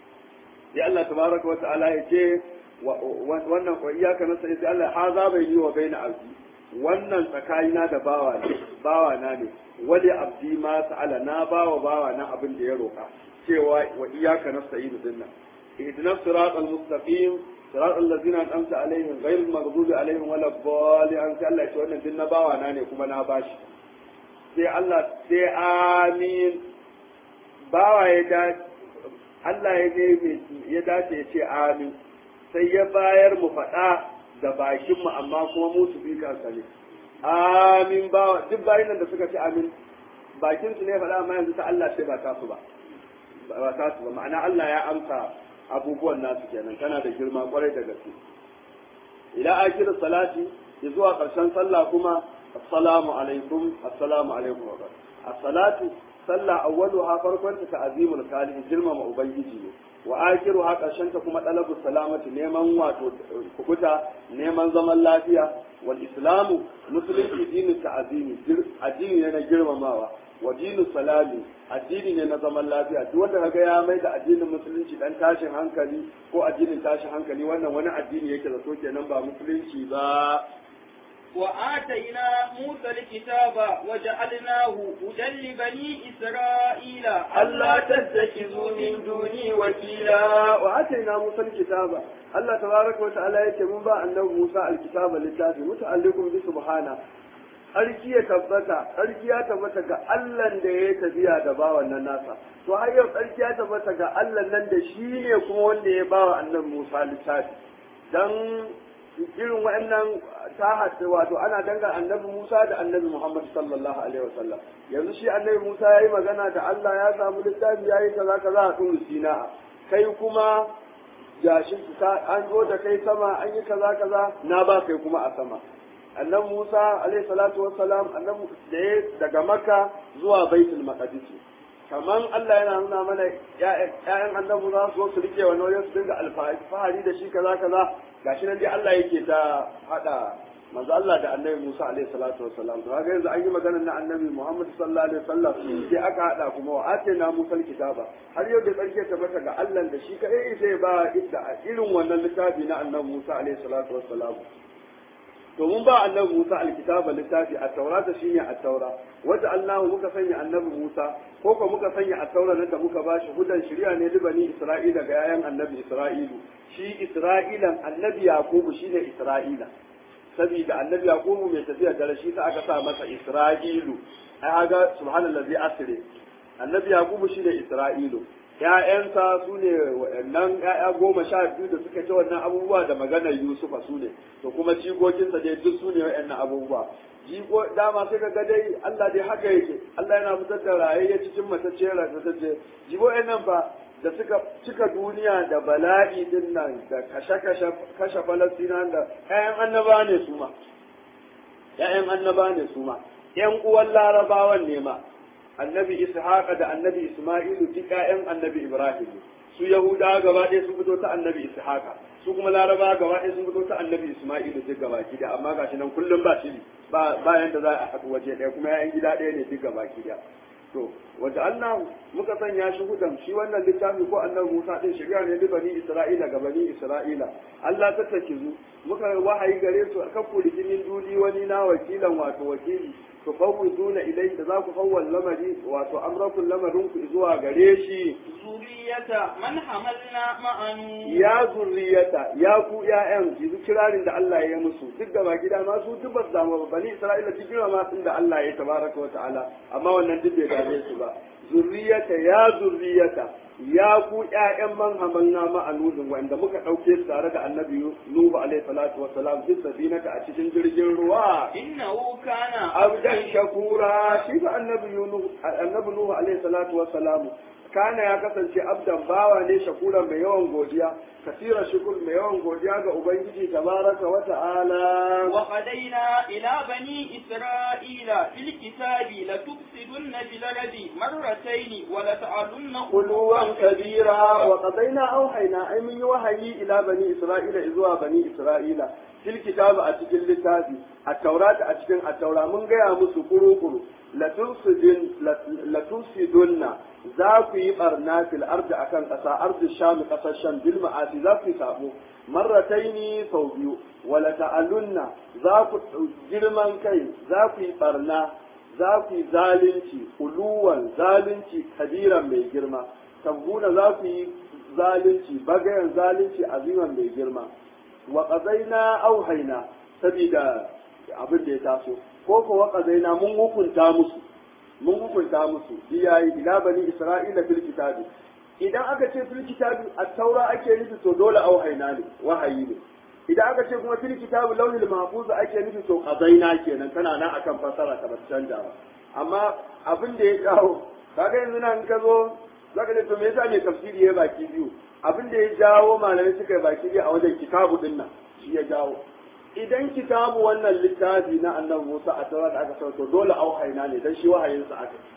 ya Allah tabaraka wa ta'ala ya ce wannan wa iyyaka nasta'inu sai Allah haza baini wa baina abdi wannan tsakanina da bawa ne bawa na ne wali abdi ma sa'ala na bawa bawa na abin da ya roka cewa wa iyyaka nasta'inu dinnan ihdina siratal mustaqim صراط الذين أنعمت عليهم غير المغضوب عليهم ولا الضالين أنت الله يسوى أن دين باوا ناني كما ناباش sai Allah sai amin bawa ya dace Allah ya ne ya dace ya ce amin sai ya bayar mu faɗa da bakin mu amma kuma mu su bi kansa ne amin bawa duk bayin da suka ce amin bakin su ne faɗa amma yanzu ta Allah sai ba ta su ba ba ta su ba ma'ana Allah ya amsa abubuwan nasu kenan tana da girma kwarai da gaske ila akir salati zuwa karshen sallah kuma assalamu alaikum assalamu alaikum wa as-salatu sallah awwaluha farkon ta ta'zimul khaliq girmama ubangiji ne wa akhiruha karshen ta kuma talabu salamati neman wato kubuta neman zaman lafiya wal islamu musulunci dinin ta'zimi addini ne na girmamawa wa dinu salami addini ne na zaman lafiya duk wanda kaga ya mai da addinin musulunci dan tashin hankali ko addinin tashin hankali wannan wani addini yake da so kenan ba musulunci ba وآتينا موسى الكتاب وجعلناه هدى لبني إسرائيل ألا تتخذوا من دوني وكيلا وآتينا موسى الكتاب الله تبارك وتعالى يتمنى با أنه موسى الكتاب للتافي متعلق بسبحانه Sarki ya tabbata, sarki ya tabbata ga Allahn da ya tafiya da bawan nan nasa. To har yau sarki ya tabbata ga Allah nan da shi ne kuma wanda ya bawa annabi Musa littafi. Dan irin wa'annan ta haɗu wato ana dangan annabi Musa da annabi Muhammad sallallahu alaihi wasallam yanzu shi annabi Musa ya yi magana da Allah ya samu littafi ya yi kaza kaza a tun sina kai kuma jashin an zo da kai sama an yi kaza kaza na ba kai kuma a sama annabi Musa alaihi salatu wassalam annabi da ya daga Makka zuwa Baitul Maqdis kaman Allah yana nuna mana ƴaƴan annabi za su zo su rike wannan wajen su dinga alfahari da shi kaza kaza gashi nan dai Allah yake ta hada manzo Allah da annabi Musa alaihi salatu wassalam to kaga yanzu an yi maganar na annabi Muhammad sallallahu alaihi wasallam sai aka hada kuma wa atina Musa kitaba har yau da tsarki ta bata ga Allah da shi kai sai ba idda irin wannan littafi na annabi Musa alaihi salatu wassalam to mun ba annabi Musa alkitaba littafi a taurata shine a taura wata Allah muka sanya annabi Musa ko ko muka sanya a taura nan da muka bashi hudan shari'a ne libani Isra'ila ga yayan annabi Isra'ilu shi Isra'ilan annabi Yakubu shine Isra'ila saboda annabi Yakubu mai tafiya da shi sa aka sa masa Isra'ilu ai aga subhanallazi asri annabi Yakubu shine Isra'ilu ‘ya'yansa su ne waɗannan ‘ya'ya goma sha biyu da suka ci wannan abubuwa da maganar Yusufa su ne, to kuma jikokinsa dai duk su ne waɗannan abubuwa. Jiko dama sai ka ga dai Allah dai haka yake, Allah yana fitar da rayayya cikin matacce ratatacce. Jibo nan fa da suka cika duniya da bala'i din nan da kashe-kashe kashe Falastina da ‘ya'yan annaba ne su ma. ‘Ya'yan annaba ne su ma. ‘Yan uwan larabawan ne ma. annabi ishaqa da annabi isma'ilu duk ƴaƴan annabi ibrahim su yahuda gaba ɗaya sun fito ta annabi ishaqa su kuma laraba gaba ɗaya sun fito ta annabi isma'ilu duk gaba da amma gashi nan kullum ba shiri ba bayan da za a haɗu waje ɗaya kuma ƴaƴan gida ɗaya ne duk gaba da to wata Allah muka sanya shi hudan shi wannan littafi ko annabi Musa din shirya ne da bani Isra'ila ga bani Isra'ila Allah ta takizu muka wahayi gare su akan kulikinin duli wani na wakilan wato wakili tufawwiduna ilayhi da za ku fawwal lamari wato amrakun lamarin ku zuwa gare shi zuriyata man hamalna ma'anu ya zurriyata ya ku ƴaƴan yanzu kirarin da Allah ya yi musu duk gaba gida ma su duk ba su damu ba bani Isra'ila cikin ma sun da Allah ya tabaraka wa ta'ala amma wannan duk bai dame su ba zurriyata ya zurriyata ya ku ƴaƴan man hamalna ma'anudin wanda muka ɗauke su tare da annabi Nuhu alaihi salatu wa salam fi safinata a cikin jirgin ruwa innahu kana abdan shakura shi ba annabi Nuhu annabi Nuhu alaihi salatu wa salam kana ya kasance abdan bawa ne shakura mai yawan godiya kasira shukur mai yawan godiya ga ubangiji tabaraka wa ta'ala wa qadaina ila bani isra'ila fil kitabi la tufsidunna fil ardi marratayn wa la ta'alunna kuluwan kabira wa qadaina auhayna ay min wahayi ila bani isra'ila zuwa bani isra'ila fil kitabi a cikin littafi a taurata a cikin a taura mun gaya musu kuru-kuru latunsidunna za ku yi barna fil ardi akan ƙasa ardi sham ƙasar sham bil ma'asi za ku yi sabo marrataini sau biyu wala ta'alunna za ku girman kai za ku yi barna za ku yi zalunci uluwan zalunci kabiran mai girma tabbuna za ku yi zalunci bagayen zalunci aziman mai girma wa qadaina auhaina sabida abin da ya taso ko ko wa qadaina mun hukunta musu mun hukunta musu iyayi ila bani isra'ila fil kitabi idan aka ce fil kitabi at-taura ake nufi to dole auhaina ne wahayi ne idan aka ce kuma fil kitabi lauhil mahfuz ake nufi to qadaina kenan tana nan akan fasara ta ba canja ba amma abin da ya kawo kaga yanzu nan ka zo zaka ce to me yasa mai tafsiri ya baki biyu abin da ya jawo malamai suka yi baki biyu a wajen kitabu din nan shi ya jawo idan kitabu wannan littafi na annabi Musa a tawar da aka sauko dole auhaina ne dan shi wahayin sa aka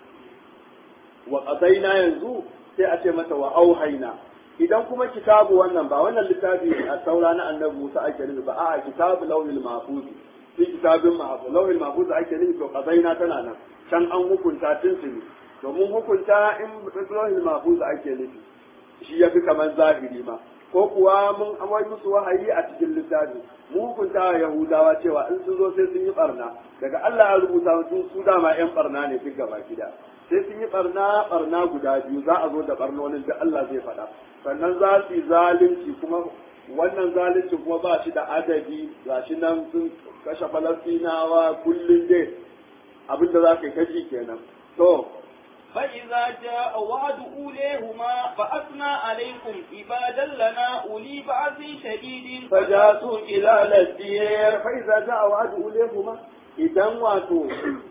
wa qadaina yanzu sai a ce mata wa auhaina idan kuma kitabu wannan ba wannan littafi a taura na annabi Musa ake nufi ba a'a kitabu lawhil mahfuz fi kitabin mahfuz lawhil mahfuz ake nufi to qadaina tana nan can an hukunta tuntuni domin hukunta in lawhil mahfuz ake nufi shi ya fi kamar zahiri ma ko kuwa mun amai musu wahayi a cikin littafi mu hukunta wa yahudawa cewa in sun zo sai sun yi barna daga Allah ya rubuta sun su dama yan barna ne duk gaba gida sai sun yi barna barna guda biyu za a zo da barnonin da Allah zai faɗa sannan za su yi zalunci kuma wannan zalunci kuma ba shi da adadi ga shi nan sun kashe falastinawa kullum dai abinda za ka yi kaji kenan to فإذا جاء وعد أوليهما فأثنى عليكم عبادا لنا أولي بأس شديد فجاسوا إلى الدير فإذا جاء وعد أوليهما idan wato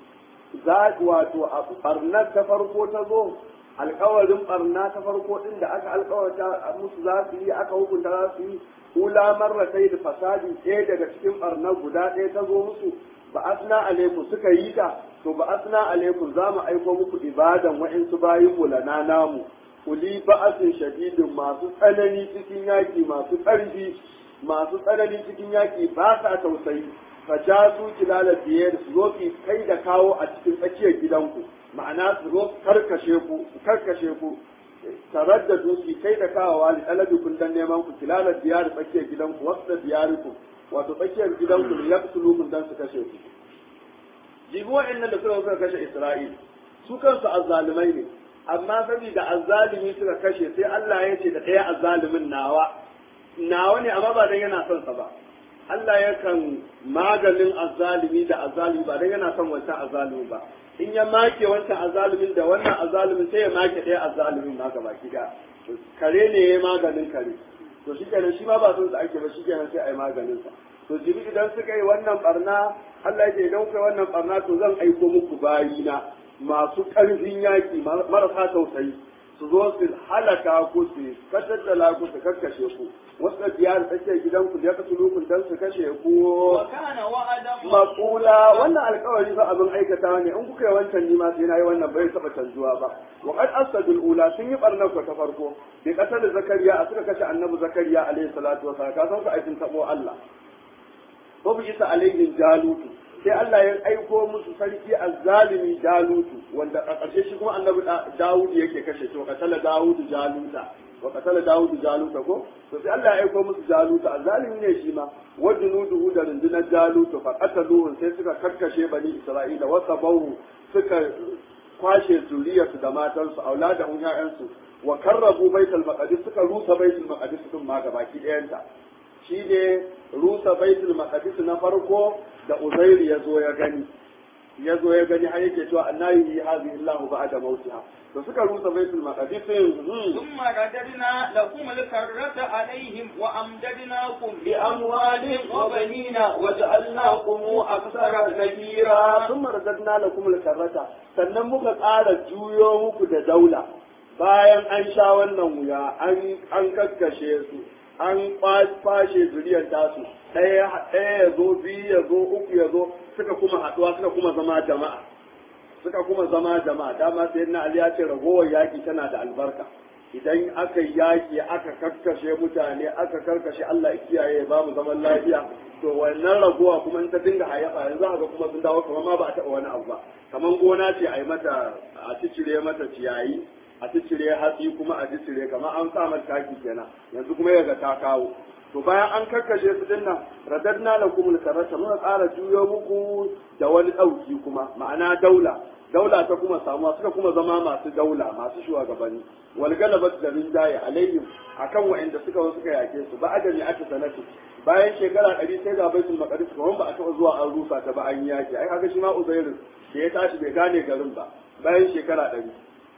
za wato a barnar ta farko ta zo alkawarin barna ta farko din da aka alkawarta musu za su yi aka hukunta za su yi ula marra sai da fasadi ɗaya daga cikin barnar guda ɗaya ta zo musu ba asna alaikum suka yi ta to ba asna alaikum za mu aiko muku ibadan wa'insu bayin mu lana namu kuli ba'asin shadidin masu tsanani cikin yaki masu ƙarfi masu tsanani cikin yaki ba sa tausayi fajasu kilala biyar su zo ki kai da kawo a cikin tsakiyar gidanku ma'ana su zo karkashe ku su karkashe ku tarar da duki kai da kawo wali ɗalabi kun dan neman ku kilala biyar tsakiyar gidanku wasu da biyariku wato tsakiyar gidanku ne ya fi mun dan su kashe ku jibi wa'annan da suka suka kashe Isra'il su kansu azzalumai ne amma saboda azzalumi suka kashe sai Allah ya ce da ɗaya azzalumin nawa nawa ne amma ba dan yana son sa ba Allah yakan maganin azzalumi da azzalumi ba dan yana son wancan azzalumi ba in ya make wancan azzalumin da wannan azzalumin sai ya make ɗaya azzalumin ma gaba da kare ne ya maganin kare to shi kenan shi ma ba son sa ake ba shi kenan sai a yi maganin sa to jibi idan suka yi wannan barna Allah ya ce idan kuka yi wannan barna to zan aiko muku bayina masu ƙarfin yaƙi marasa tausayi su zo su halaka ku su kashaddala ku su kakkashe ku wasu da biyar tsakiyar gidanku da ya kasu lukun don su kashe ku وكان وعدا makula wannan alkawari fa abin aikata ne in kuka yi wancan nima sai na yi wannan bai taɓa canjuwa ba wa qad asadul ula sun yi barnar ku ta farko bi kasar zakariya a suka kashe annabi zakariya alaihi salatu wa salam ka san ku aikin tabo Allah ko bi isa alaihim jalutu sai Allah ya aiko musu sarki azzalimi jalutu wanda a ƙarshe shi kuma annabi Dawud yake kashe to katala Dawud jaluta wa katala Dawud jaluta ko to sai Allah ya aiko musu jaluta azzalimi ne shi ma wa junuduhu da rundunar jaluta fa qataluhu sai suka karkashe bani Isra'ila wa sabahu suka kwashe zuriyarsu da matansu auladahum ya'yansu wa karrabu baitul maqdis suka rusa baitul maqdis din ma gabaki ɗayanta shi ne rusa baitul maqdis na farko da Uzairu ya zo ya gani ya zo ya gani har yake cewa annabi yi hazi illahu ba'da mautiha to suka rusa baitul maqdis ثم رددنا لكم الكرة عليهم وأمددناكم بأموال وبنين وجعلناكم أكثر نفيرا thumma radadna lakum al-karrata sannan muka ƙara juyo muku da daula bayan an sha wannan wuya an an kakkashe su an kwashe zuriyar tasu ɗaya ɗaya ya zo biyu ya zo uku ya zo suka kuma haɗuwa suka kuma zama jama'a suka kuma zama jama'a dama sai na Ali ya ce ragowar yaƙi tana da albarka idan aka yi yaƙi aka karkashe mutane aka karkashe Allah ya kiyaye ya ba mu zaman lafiya to wannan ragowa kuma in ta dinga hayyafa yanzu haka kuma sun dawo kamar ma ba a taɓa wani abu ba kamar gona ce a yi mata a cicire mata ciyayi a cicire hatsi kuma a cicire kamar an sa mata taki kenan yanzu kuma yaga ta kawo to bayan an karkashe su dinnan radadna lakum al-karata muka ƙara juyo muku da wani ɗauki kuma ma'ana daula daula ta kuma samuwa suka kuma zama masu daula masu shugabanni wal galabat da rinjaye alaihim akan wa'anda suka zo suka yake su ba adami aka sanatu bayan shekara ɗari sai ga baitul maqdis kuma ba a taɓa zuwa an rusa ta ba an yaki ai kaga shi ma uzairu da ya tashi bai gane garin ba bayan shekara ɗari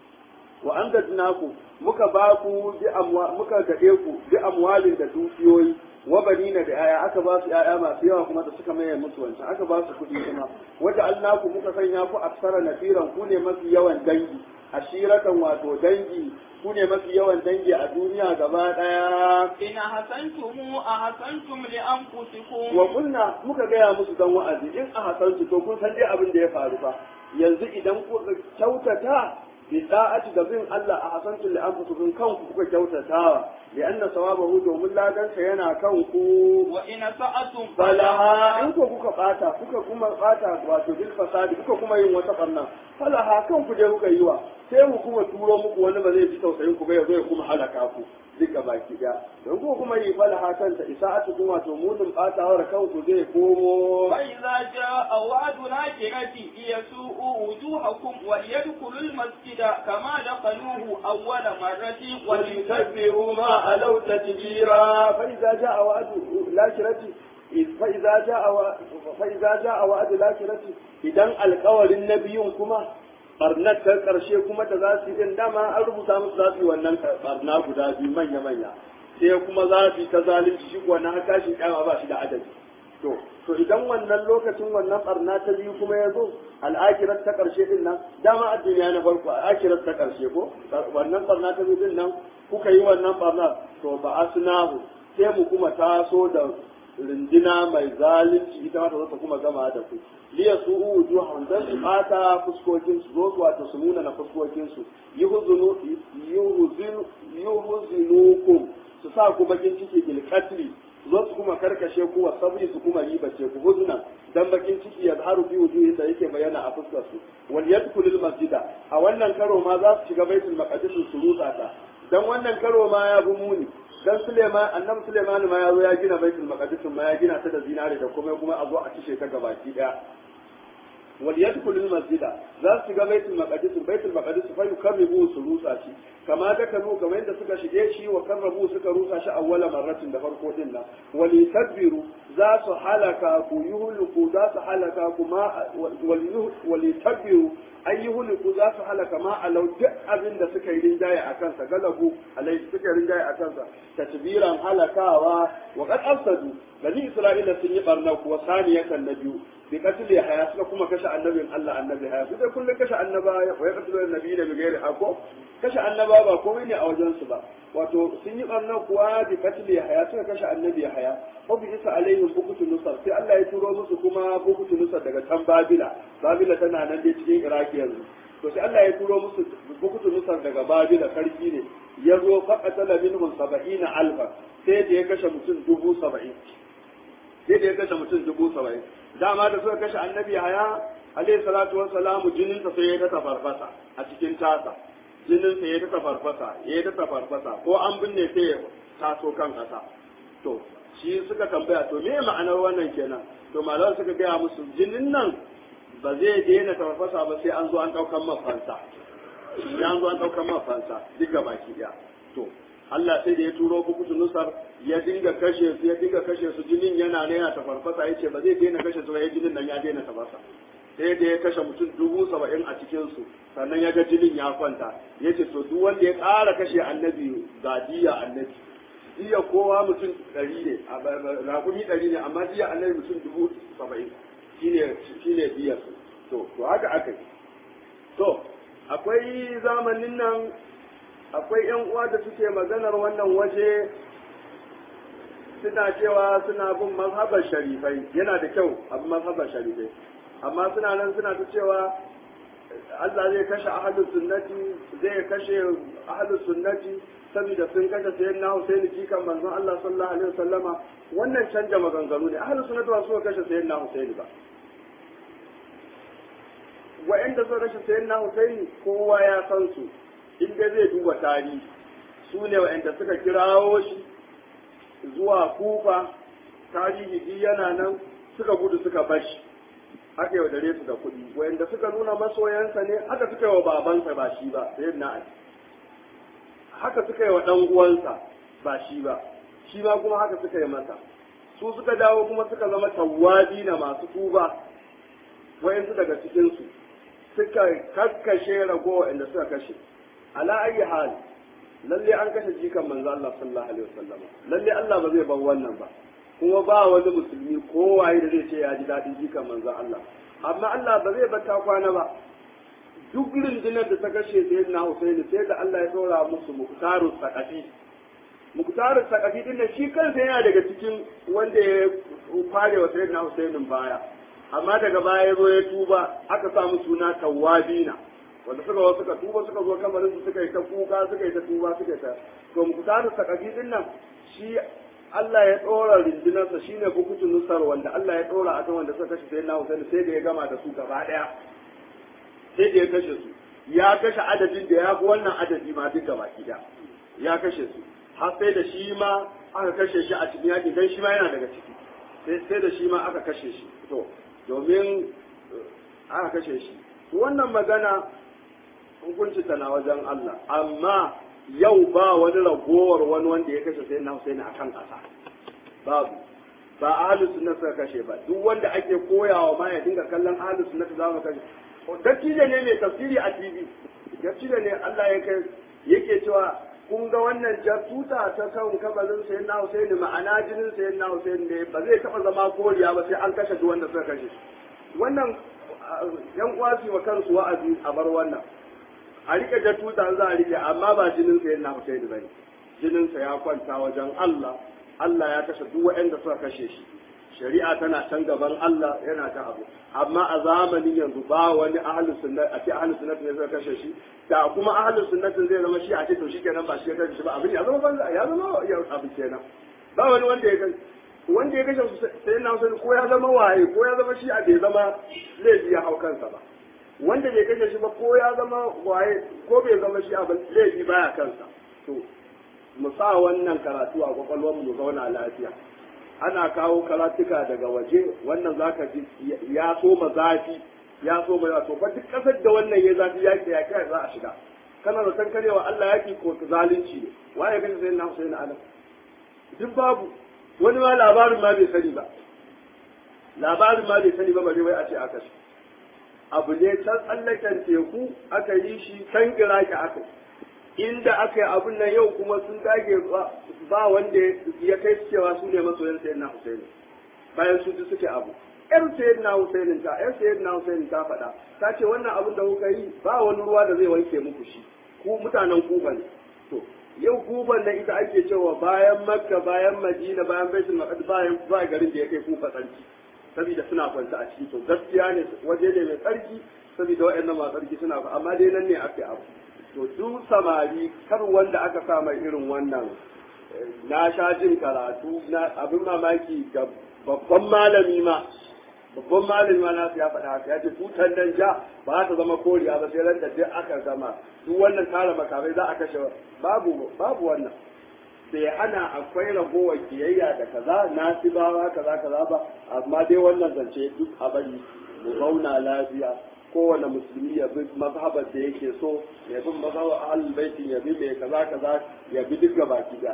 wa an ku muka ba ku bi amwa muka gade ku bi amwalin da dukiyoyi wa banina da yaya aka ba su yaya masu yawa kuma da suka maye musu wancan aka ba su kuɗi kuma wata alnaku muka sanya ku aksara nafiran ku ne mafi yawan dangi ashiratan wato dangi ku ne mafi yawan dangi a duniya gaba ɗaya إن أحسنتم أحسنتم لأنفسكم wa kunna muka gaya musu dan wa'azi in a hasansu to kun san dai abin da ya faru fa yanzu idan kuka kyautata bi da'ati da bin Allah a hasantu li anfusikum kanku kuka kyautatawa li anna sawabahu domin ladan sa yana kanku وإن سأتم falaha in ko kuka bata kuka kuma bata wato bil fasadi kuka kuma yin wata barna falaha kanku je kuka yi wa sai mu kuma turo muku wani ba zai ji tausayin ku ba ya zo ya kuma halaka ku duka baki daya don ko kuma yi falaha kanta isa'atu kuma wato munin batawar kanku zai komo فإذا جاء وعد الآخرة ليسوءوا وجوهكم وليدخلوا المسجد كما دخلوه أول مرة وليكبروا ما علوا تكبيرا فإذا جاء وعد الآخرة فإذا جاء و... فإذا جاء وعد الآخرة إذا القول النبي كما barnar ta karshe kuma da za su yi dama an rubuta musu za su yi wannan barna guda biyu manya manya sai kuma za su yi ta zalunci shi kuwa na tashin kyama ba shi da adadi to to idan wannan lokacin wannan barna ta biyu kuma ya zo al'akirar ta karshe din nan dama a duniya na farko al'akirar ta karshe ko wannan barna ta biyu din nan kuka yi wannan barna to ba asnahu sai mu kuma taso da rindina mai zalunci ita ma ta zo ta kuma gama da ku liya su wujuhum dan su bata fuskokin su zo wato su nuna na fuskokin su yuhzinu yuhzinu yuhzinukum su sa ku bakin ciki bil qatli zo su kuma karkashe ku wa sabri su kuma ribace ku huzna dan bakin ciki ya zaharu fi wujuhin da yake bayyana a fuskar su wal yadkhulul masjida a wannan karo ma za su shiga baitul maqdis su rutsa ta dan wannan karo ma ya bi muni dan Suleiman annabi Suleiman ma ya zo ya gina baitul maqdis ma ya gina ta da zinare da kuma kuma a zo a cishe ta gabaki daya wal yadkhulul masjida za su shiga baitul maqdis baitul maqdis fa yukarribu su rusa shi kama da kanu kamar yadda suka shige shi wa karrabu suka rusa shi awwala marratin da farko din nan wal tadbiru za su halaka ku yuhliku za su halaka ku ma wal tadbiru ayyuhliku za su halaka ma alau duk abin da suka yi rinjaye a kansa galabu alai suka rinjaye a kansa tatbiran halakawa wa qad afsadu bani isra'ila sun yi barna kuwa saniyatan na biyu bi qatl haya suka kuma kashe annabin Allah annabi haya su dai kullun kashe annaba ya ya qatl annabi da bighairi hako kashe annaba ba komai ne a wajen su ba wato sun yi barna kuwa bi qatl haya suka kashe annabi haya ko bi isa alaihim bukutu nusar sai Allah ya turo musu kuma bukutu nusar daga can babila babila tana nan dai cikin iraki yanzu to sai Allah ya turo musu bukutu nusar daga babila sarki ne ya zo faqatala minhum sab'ina alfa sai da ya kashe mutum dubu saba'in sai da ya kashe mutum dubu saba'in dama da suka kashe annabi haya alayhi salatu wassalamu jinin sa sai ya ta farfasa a cikin tasa jinin sa ya ta farfasa ya ta farfasa ko an binne sai ya taso kan kasa to shi suka tambaya to me ma'anar wannan kenan to malaman suka gaya musu jinin nan ba zai daina farfasa ba sai an zo an daukan mafansa sai an zo an daukan mafansa duk baki daya to Allah sai da ya turo kukutu nusar ya dinga kashe su ya dinga kashe su jinin yana ne yana tafarfasa ya ce ba zai daina kashe su ba ya jinin nan ya daina tafasa sai da ya kashe mutum dubu saba'in a cikin su sannan ya ga jinin ya kwanta ya ce to duk wanda ya ƙara kashe annabi ga diya annabi diya kowa mutum ɗari ne rakumi ɗari ne amma diya annabi mutum dubu saba'in shine shine diya su to to haka aka yi to akwai zamanin nan akwai ‘yan uwa da suke maganar wannan waje suna cewa suna bin mazhabar sharifai yana da kyau abin mazhabar sharifai amma suna nan suna ta cewa Allah zai kashe ahalus sunnati zai kashe ahalus sunnati saboda sun kashe sayan na Husaini jikan manzon Allah sallallahu alaihi wasallama wannan canja maganganu ne ahalus sunnati ba su kashe sayan na Husaini ba wa'anda suka kashe sayan na Husaini kowa ya san su inda zai duba tarihi su ne wa'anda suka kirawo shi zuwa kufa tarihi duk yana nan suka gudu suka bashi haka yau dare su da kuɗi wa'anda suka nuna masoyansa ne haka suka yi wa babansa ba shi ba sai na ali haka suka yi wa ɗan uwansa ba shi ba shi ma kuma haka suka yi masa su suka dawo kuma suka zama tawwabi na masu tuba wa'yansu daga cikinsu suka kakkashe ragowa inda suka kashe ala ayi hal lalle an kashe jikan manzo Allah sallallahu alaihi wasallam lalle Allah ba zai bar wannan ba kuma ba wani musulmi kowaye da zai ce ya ji daɗin jikan manzo Allah amma Allah ba zai bar ta kwana ba duk rundunar da ta kashe sayyidina Husaini sai da Allah ya dora musu muktarus saqafi muktarus saqafi din shi kansa yana daga cikin wanda ya fare wa sayyidina Husainin baya amma daga baya ya zo ya tuba aka samu suna tawabina wanda suka zo suka tuba suka zo kamarin su suka yi ta kuka suka yi ta tuba suka yi ta to mu kusa da sakafi din nan shi Allah ya tsora rindinarsa shine bukutu nusar wanda Allah ya tsora akan wanda suka kashe sai na Hussein sai da ya gama da su gaba daya sai da ya kashe su ya kashe adadin da ya fi wannan adadi ma duk gaba ki ya kashe su har sai da shi ma aka kashe shi a cikin yaƙi dan shi ma yana daga ciki sai sai da shi ma aka kashe shi to domin aka kashe shi wannan magana hukunci tana wajen Allah amma yau ba wani ragowar wani wanda ya kashe sai na Husaini akan ƙasa babu ba ahlus sunna suka kashe ba duk wanda ake koyawa ma ya dinga kallon ahlus sunna za mu kashe dattijo ne mai tafsiri a TV dattijo ne Allah ya kai yake cewa kun ga wannan jatuta ta kan kabarin sayin na Husaini ma'ana jinin sayin na Husaini ne ba zai taɓa zama koriya ba sai an kashe duk wanda suka kashe wannan yan uwa su wa kansu wa'azi a bar wannan a rike jatuta za a rike amma ba jinin sayin na Husaini bane jinin sa ya kwanta wajen Allah Allah ya kashe duk waɗanda suka kashe shi shari'a tana can gaban Allah yana ta abu amma a zamanin yanzu ba wani ahlus sunna a ce ahlus sunna ne zai kashe shi da kuma ahlus sunna zai zama shi a ce to shikenan ba shi ya kashe shi ba abin ya zama banza ya zama ya abu kenan ba wani wanda ya kashe wanda ya kashe sai na Hussein ko ya zama waye ko ya zama shi a bai zama laifi ya hau kansa ba wanda bai kashe shi ba ko ya zama waye ko bai zama shi a laifi baya kansa to mu sa wannan karatu a kwakwalwar mu zauna lafiya ana kawo karatuka daga waje wannan zaka ji ya so ma zafi ya so ma to fa duk kasar da wannan ya zafi yaki ya kai za a shiga kana da san karewa Allah yaki ko zalunci ne waye kace sai na Hussein Alam duk babu wani ma labarin ma bai sani ba labarin ma bai sani ba bare wai a ce aka shi abu ne can tsallaken teku aka yi shi can iraki aka inda aka yi abun nan yau kuma sun dage ba wanda ya kai su cewa su ne masoyan sayyidina Husaini bayan su suke abu yar sayyidina Husaini ta yar sayyidina Husaini ta faɗa ta ce wannan abun da kuka yi ba wani ruwa da zai wanke muku shi ku mutanen Kuba ne to yau Kuban da ita ake cewa bayan Makka bayan Madina bayan Baitul Maqdis bayan ba garin da ya kai Kufa tsarki saboda suna kwanta a ciki to gaskiya ne waje ne mai tsarki saboda waɗannan masu tsarki suna amma dai nan ne ake abu to duk samari kar wanda aka sa mai irin wannan na sha jin karatu na abin mamaki ga babban malami ma babban malami ma nasu ya faɗa haka ya ce tutar nan ja ba za ta zama koriya ba sai ran da duk aka zama duk wannan tara makamai za a kashe babu babu wannan bai hana akwai ragowar kiyayya da kaza nasibawa kaza kaza ba amma dai wannan zance duk a bari mu zauna lafiya kowane musulmi ya bi mazhabar da yake so ya bi mazhabar ahlul baiti ya bi mai kaza kaza ya bi duk baki da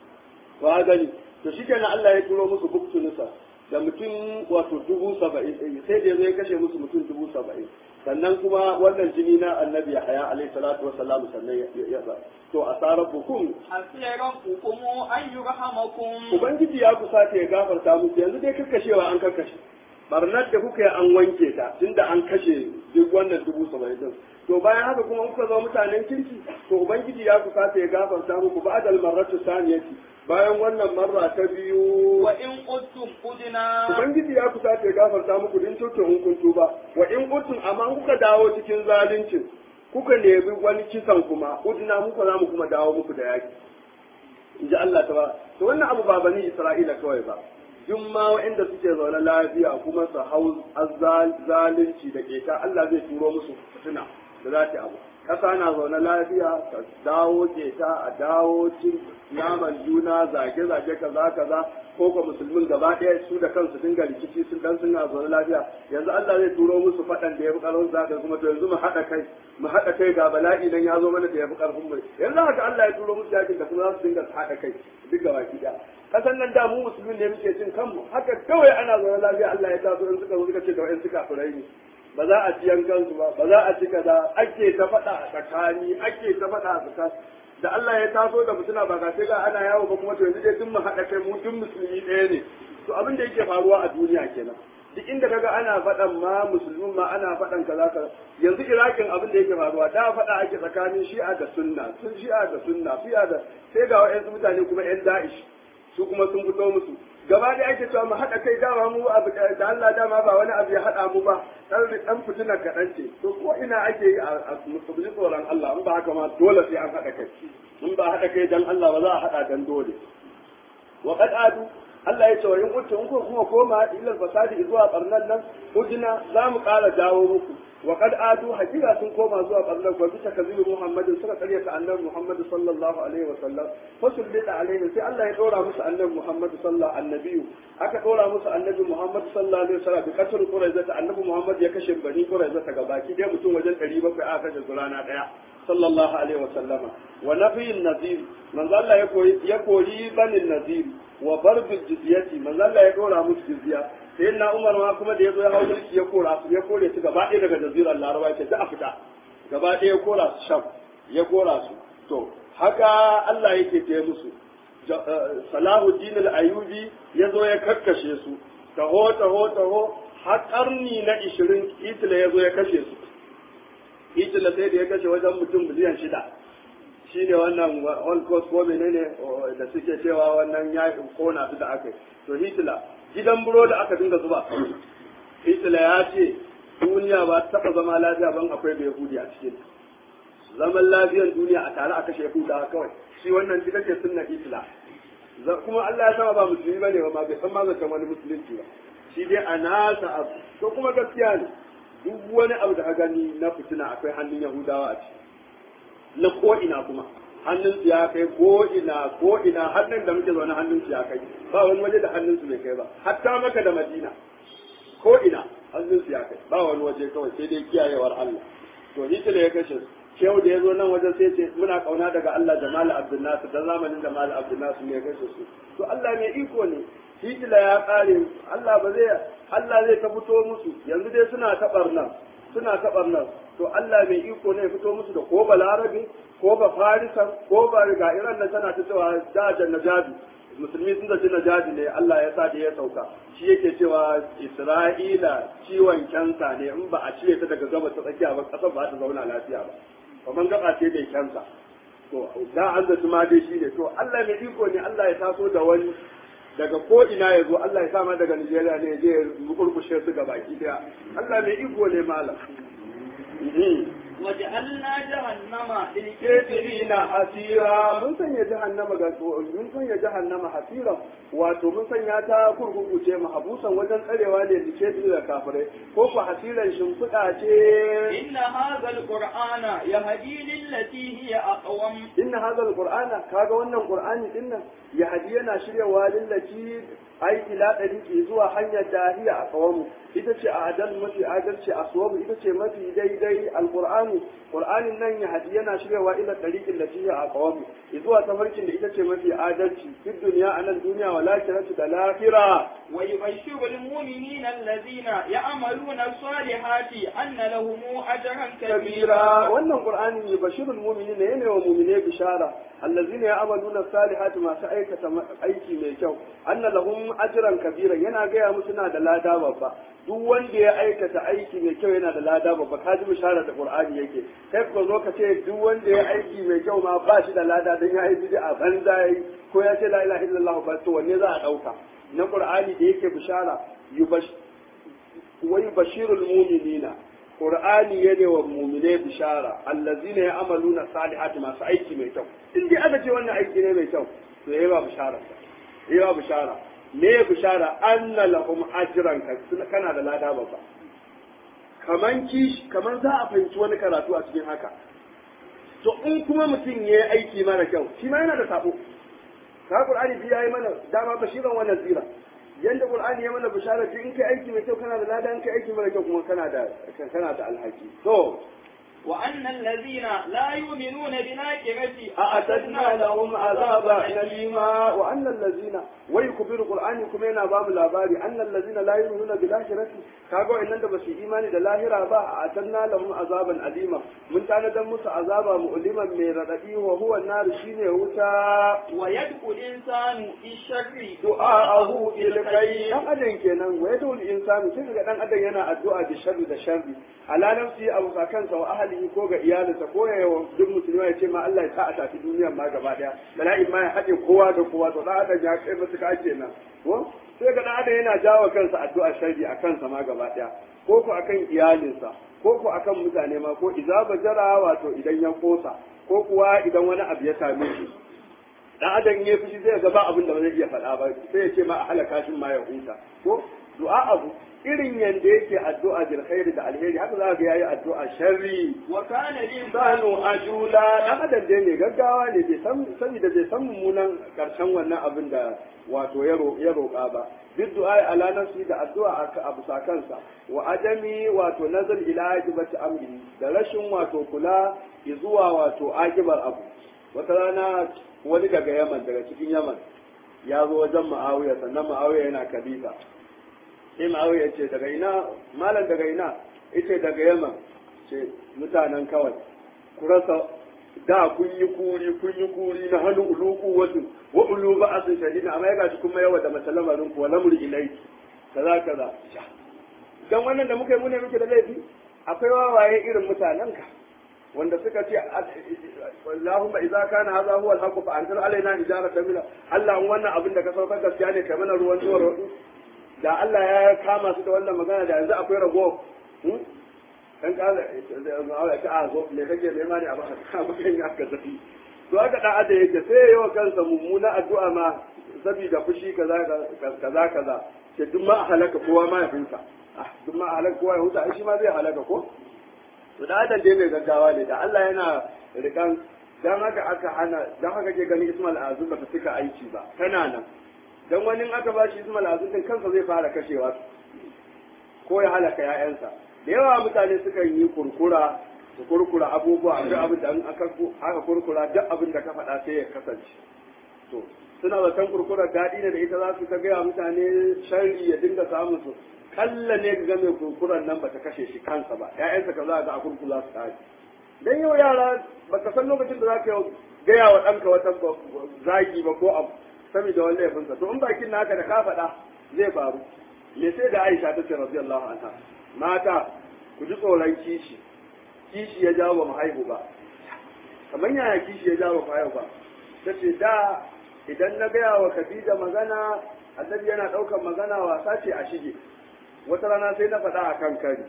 wa gani to shikenan Allah ya turo musu buktunusa da mutum wato dubu saba'in sai da ya kashe musu mutum dubu saba'in sannan kuma wannan jini na annabi haya alaihi salatu wa salam sannan ya sa to asarar bukum asiran hukumu an yurhamakum ubangiji ya kusa ya gafarta musu yanzu dai kakkashewa an kakkashe barnar da kuka yi an wanke ta tunda an kashe duk wannan dubu saba'in din to bayan haka kuma kuka zama mutanen kirki to ubangiji ya kusa ya gafarta muku ba'dal marratu saniyati bayan wannan marra ta biyu wa in quttum udina ubangiji ya kusa ya gafarta muku din tuto in kun tuba wa in quttum amma kuka dawo cikin zaluncin kuka nemi wani kisan kuma udina muka za mu kuma dawo muku da yaki in ji Allah ta ba to wannan abu ba bani Isra'ila kawai ba duk ma waɗanda suke zaune lafiya kuma su hau zalunci da keta Allah zai turo musu fitina da za ta abu ƙasa na zaune lafiya ta dawo keta a dawo cin naman juna zage-zage kaza kaza ko ko musulmin gaba ɗaya su da kansu dinga rikici sun dan suna zaune lafiya yanzu Allah zai turo musu faɗan da ya fi ƙarfin zaka kuma to yanzu mu haɗa kai mu haɗa kai ga bala'i nan ya zo mana da ya fi ƙarfin mu yanzu haka Allah ya turo musu yakin da kuma za su dinga haɗa kai duk gaba ki ɗaya kasan nan da mu musulmin ne muke cin kanmu haka kawai ana zaune lafiya Allah ya taso in suka zo suka ce da wa'in suka furai ne ba za a ci yankansu ba ba za a ci kaza ake ta faɗa a tsakani ake ta faɗa a tsakani da Allah ya taso da mutuna ba ga sai ga ana yawo ba kuma to yanzu dai duk mu haɗa kai mu duk musulmi ɗaya ne to abin da yake faruwa a duniya kenan duk inda kaga ana faɗan ma musulmin ma ana faɗan kaza kaza yanzu irakin abin da yake faruwa da faɗa ake tsakanin shi'a da sunna sun shi'a da sunna fi'a da sai ga wa'yansu mutane kuma yan da'ish su kuma sun fito musu gaba da ake cewa mu haɗa kai dama mu abu da Allah dama ba wani abu ya haɗa mu ba dan dan fitina kaɗan ce to ko ina ake yi a musulmi tsoron Allah in ba haka ma dole sai an haɗa kai in ba haɗa kai dan Allah ba za a haɗa dan dole wa qad adu Allah ya ce wa in kuntu in kuma koma ilal fasadi zuwa barnan nan ujina za mu ƙara dawo muku wa qad adu hakika sun koma zuwa barnan ko bisa kazibu Muhammadin suka karyata annabi Muhammad sallallahu alaihi wa sallam fasullita alaihi sai Allah ya dora musu annabi Muhammad sallallahu annabiyu aka dora musu annabi Muhammad sallallahu alaihi wa sallam bi qatl quraiza annabi Muhammad ya kashe bani quraiza ta gabaki dai mutum wajen 700 aka kashe su rana daya sallallahu alaihi wa sallama wa nafiyin nazir manzo Allah ya koyi ya kori banin nazir wa barbin jizyati manzo Allah ya dora musu jizya sai na Umar ma kuma da yazo ya hawo mulki ya kora su ya kore su gaba ɗaya daga jazirar Laraba ya ce da a fita gaba ɗaya ya kora su sham ya kora su to haka Allah yake ta musu Salahuddin al-Ayyubi ya zo ya kakkashe su taho taho taho har karni na 20 Hitler ya zo ya kashe su Hitler sai da ya kashe wajen mutum miliyan shida shi ne wannan holocaust ko menene da suke cewa wannan ya kona su da aka yi to hitler gidan buro da aka dinga zuba hitler ya ce duniya ba ta taɓa zama lafiya ban akwai da yahudi a cikin zaman lafiyan duniya a tare a kashe yahuda kawai shi wannan ita ce sunna hitler kuma Allah ya sama ba musulmi bane ba ma bai san ma zaton wani musulunci ba shi dai a nasa abu to kuma gaskiya ne duk wani abu da ka gani na fitina akwai hannun Yahudawa a ciki na ko ina kuma hannun su ya kai ko ina ko ina hannun da muke zaune hannun su ya kai ba wani waje da hannun su bai kai ba hatta maka da Madina ko ina hannun su ya kai ba wani waje kawai sai dai kiyayewar Allah to Hitler ya kashe su shehu da ya zo nan wajen sai ce muna kauna daga Allah Jamal Abdul Nasir da zamanin Jamal Abdul Nasir ne ya kashe su to Allah mai iko ne Hitler ya kare Allah ba zai Allah zai ta fito musu yanzu dai suna tabar nan suna tabar nan to Allah mai iko ne ya fito musu da ko balarabe ko ba farisan ko ba riga iran nan tana ta cewa jajan najabi musulmi sun zaci najabi ne Allah ya sa da ya sauka shi yake cewa Isra'ila ciwon kyansa ne in ba a cire ta daga gabas ta tsakiya ba kasar ba ta zauna lafiya ba kamar gaba ce mai kyansa to da an zaci ma dai shi ne to Allah mai iko ne Allah ya taso da wani daga ko ina ya zo Allah ya sama daga Nigeria ne ya je ya kurkushe su gaba ki daya Allah mai iko ne malam وجعلنا جهنم kafirina hasira mun sanya jahannama ga mun sanya jahannama hasira wato mun sanya ta kurkuku ce mahabusan wajen tsarewa ne da ke da kafirai ko ku hasiran shimfiɗa ce إن هذا القرآن يهدي للتي هي أقوم inna hadha alqur'ana kaga wannan qur'ani dinnan ya hadi yana shiryawa lillaci ai ila dariqi zuwa hanyar dahiya a kawamu ita ce a adal mafi adalci a suwabu ita ce mafi daidai alqur'ani qur'anin nan ya hadi yana shiryawa ila dariqin lati a kawamu zuwa tafarkin da ita ce mafi adalci fi duniya anan duniya wa lakiratu da lahira ويبشر المؤمنين الذين يعملون الصالحات أن لهم أجرا kabira كبيرا wannan qur'ani ne bashirul mu'minina yana wa mu'mine bishara allazina ya'maluna salihati masu aikata aiki mai kyau anna lahum ajran kabira yana gaya musu na da lada babba duk wanda ya aikata aiki mai kyau yana da lada babba ka ji bishara da qur'ani yake kai ko zo ka ce duk wanda ya aiki mai kyau ma ba shi da lada dan ya yi bid'a banza yayi ko ya ce la ilaha illallah ba to wanne za a dauka na qur'ani da yake bishara yubash wai bashirul mu'minina Qur'ani ya ne wa mumine bishara allazina ya'maluna salihati masu aiki mai kyau in dai aka ce wannan aiki ne mai kyau to yayi ba bishara yayi ba bishara me bishara anna lahum ajran ka- kana da lada babba kaman kish kaman za a fahimci wani karatu a cikin haka to in kuma mutum ya yi aiki mara kyau shi ma yana da sabo ka Qur'ani bi yayi mana dama bashiran wa nazira yanda Qur'ani ya mana bishara ce in kai aiki mai kyau kana da lada in kai aiki mara kyau kuma kana da kana da alhaki to وأن الذين لا يؤمنون بالآخرة أعتدنا لهم عذابا أليما وأن الذين ويكبر القرآن كما ينا باب لاباري أن الذين لا يؤمنون بالآخرة كاغو إن أنت بس إيمان دلاهرة با أعتدنا لهم عذابا أليما من كان دمس عذابا مؤلما من ردئه وهو النار شيني وتا ويدعو الإنسان بالشر du'a'ahu bil khayr dan adam kenan wa yadul insanu sai ga dan adam yana addu'a da sharri da sharri ala nafsi abu kansa wa ahlihi ko ga iyalinsa ko ya yawa duk musulmi ya ce ma Allah ya sa a tafi duniyar ma gaba daya bala'in ma ya haɗe kowa da kowa to dan adam ya kai musu ka kenan ko sai ga dan adam yana jawo kansa addu'a sharri a kansa ma gaba daya ko ko akan iyalinsa ko ko akan mutane ma ko idza bajara wato idan ya kosa ko kuwa idan wani abu ya same shi dan adam ya fushi zai ga ba abin da ba zai iya faɗa ba sai ya ce ma a halaka shi ma ya huta ko du'a abu irin yanda yake addu'a bil khairi da alheri haka za ga yayi addu'a sharri وكان sanu الإنسان ajula dan adam dai ne gaggawa ne bai san saboda bai san mummunan karshen wannan abin da wato ya ro- ya roƙa ba bid du'a ala nafsi da addu'a a abu kansa wa adami wato nazar ila ajibati amri da rashin wato kula zuwa wato ajibar abu wata rana wani daga yaman daga cikin yaman ya zo wajen ma'awiya sannan ma'awiya yana khalifa sai ma'awiya ce daga ina malam daga ina ita daga yaman ce mutanen kawai ku rasa da kun yi kuri kun yi kuri na hannu uluku wasu wa ulu ba asin shadida amma ya gashi kuma yawa da mace lamarin ku wa lamur ilaiki kaza kaza dan wannan da muka yi mune muke da laifi akwai wawaye irin mutanen ka wanda suka ce Allahumma idza kana hadha huwa al-haqq fa anzil alaina ijaratan min Allah in wannan abin da ka saukar gaskiya ne kai mana ruwan zuwa da Allah ya kama su da wannan magana da yanzu akwai rago dan kala da ta a zo me kake nema ne a baka ka baka yin haka zafi to haka da ada yake sai yayi wa kansa mummuna addu'a ma saboda fushi kaza kaza kaza ce duk ma a halaka kowa ma ya finsa ah duk ma a halaka kowa ya huta ai shi ma zai halaka ko to da adam dai mai gaggawa ne da Allah yana rikan dan haka aka hana dan haka ke ganin Ismail Azum ba ta cika aiki ba tana nan dan wani in aka bashi Ismail Azum din kansa zai fara kashewa ko ya halaka ƴaƴansa da yawa mutane suka yi kurkura su kurkura abubuwa duk abin da aka aka kurkura duk abin da ka faɗa sai ya kasance to suna zaton kurkurar daɗi ne da ita za su ta gaya mutane sharri ya dinga samun su kalla ne ga mai kurkurar nan bata kashe shi kansa ba ƴaƴansa ka za ga a kurkula su tashi dan yau yara baka san lokacin da zaka gaya wa ɗanka wata zagi ba ko abu saboda wani laifinsa to in bakin naka da ka faɗa zai faru me sai da Aisha ta ce radiyallahu anha mata ku ji tsoron kishi kishi ya jawo ba mu haihu ba kamar yaya kishi ya jawo ba mu haihu ba ta ce da idan na gaya wa Khadija magana annabi yana ɗaukar magana wasa ce a shige wata rana sai na faɗa a kan kari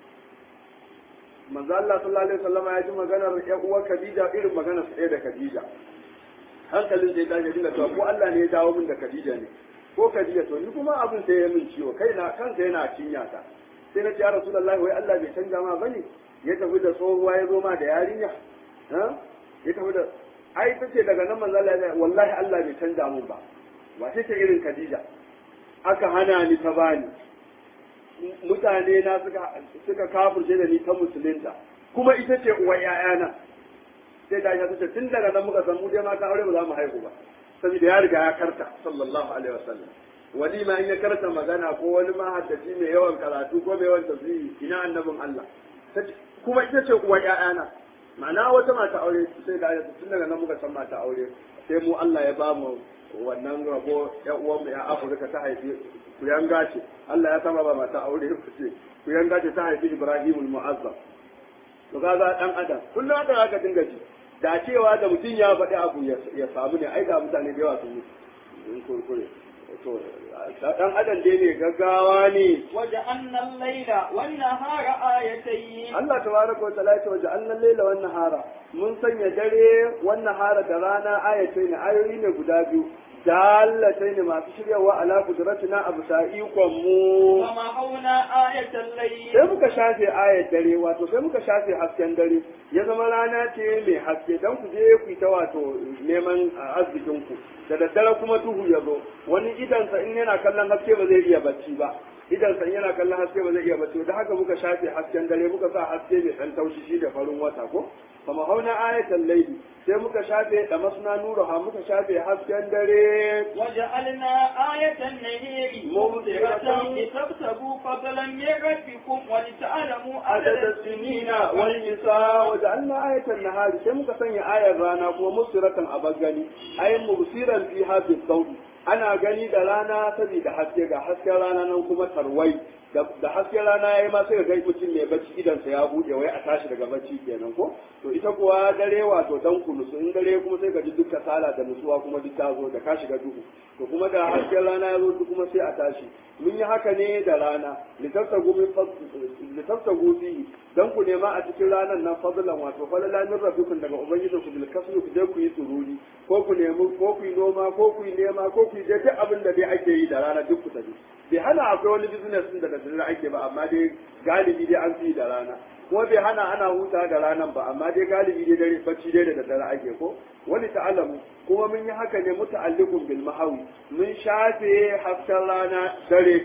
manzo Allah sallallahu alaihi wasallam ya ji maganar ƴan uwar Khadija irin maganar sa da Khadija hankalin sai ta dinga cewa ko Allah ne ya dawo min da Khadija ne ko Khadija to ni kuma abin sai ya min ciwo kai na kansa yana cinya ta sai na ce ya Rasulullahi wai Allah bai canja ma bane ya tafi da tsohuwa ya zo ma da yarinya ha ya tafi da ai ta ce daga nan manzo Allah ya wallahi Allah bai canja mun ba ba sai ce irin Khadija aka hana ni ta bani mutane na suka suka kafirce da ni ta musulunta kuma ita ce uwar ƴaƴana sai da ya ce tun daga nan muka san mu dai mata aure ba za mu haihu ba saboda ya riga ya karta sallallahu alaihi wasallam wani ma in ya karta magana ko wani ma haddaci mai yawan karatu ko mai yawan tafsiri ina annabin Allah kuma ita ce uwar ƴaƴana ma'ana wata mata aure sai da tun daga nan muka san mata aure sai mu Allah ya ba mu wannan rabo ƴan uwan mu ya Afirka ta haifi ku yanga ce Allah ya sama ba mata aure ku ce ku yanga ce ta haifi Ibrahimul Mu'azzam to kaga dan adam kullum haka aka dinga ji da cewa da mutum ya faɗi abu ya samu ne ai da mutane da yawa sun yi kurkure to dan adam dai ne gaggawa ne waje annan laila wannan hara ayatayi Allah tabaraka wa ta'ala ya waje annan laila wannan hara mun sanya dare wannan hara da rana ayatai ne ayoyi ne guda biyu dalatai ne masu shiryawa ala kudratina abu ikon mu kama hauna ayatan layi sai muka shafe ayat dare wato sai muka shafe hasken dare ya zama rana ce mai haske dan ku je ku ta wato neman arzikin ku da daddare kuma duhu ya zo wani idansa in yana kallon haske ba zai iya bacci ba idansa in yana kallon haske ba zai iya bacci da haka muka shafe hasken dare muka sa haske mai dan taushi shi da farin wata ko kama hauna ayatan laili sai muka shafe da masna nuruha muka shafe hasken dare وجعلنا آية النهير مبصرة لتبتغوا فضلا من ربكم ولتعلموا عدد السنين والنساء وجعلنا آية النهار sai muka sanya ayar rana kuma musiratan a bagani ayin mubsiran fi hadis saudi ana gani da rana saboda haske ga hasken rana nan kuma tarwai da hasken rana yayi ma sai ga mutum mai bacci idansa ya bude wai a tashi daga bacci kenan ko to ita kuwa dare wato dan kunusu in dare kuma sai ka ji duk kasala da nutsuwa kuma duk ta zo da ka shiga duhu to kuma da hasken rana ya zo duk kuma sai a tashi mun yi haka ne da rana litafsagu min litafsagu fihi dan ku nema a cikin ranar nan fadlan wato falala min rabbikum daga ubangijin ku bil kasri ku je ku yi sururi ko ku nemi ko ku yi noma ko ku yi nema ko ku yi duk abin da dai ake yi da rana duk ku tafi bai hana akwai wani business din da da dare ake ba amma dai galibi dai an fi da rana kuma bai hana ana huta da ranan ba amma dai galibi dai dare bacci dai da dare ake ko wani ta'alamu kuma mun yi haka ne muta'alliqun bil mahawi mun shafe hasken rana dare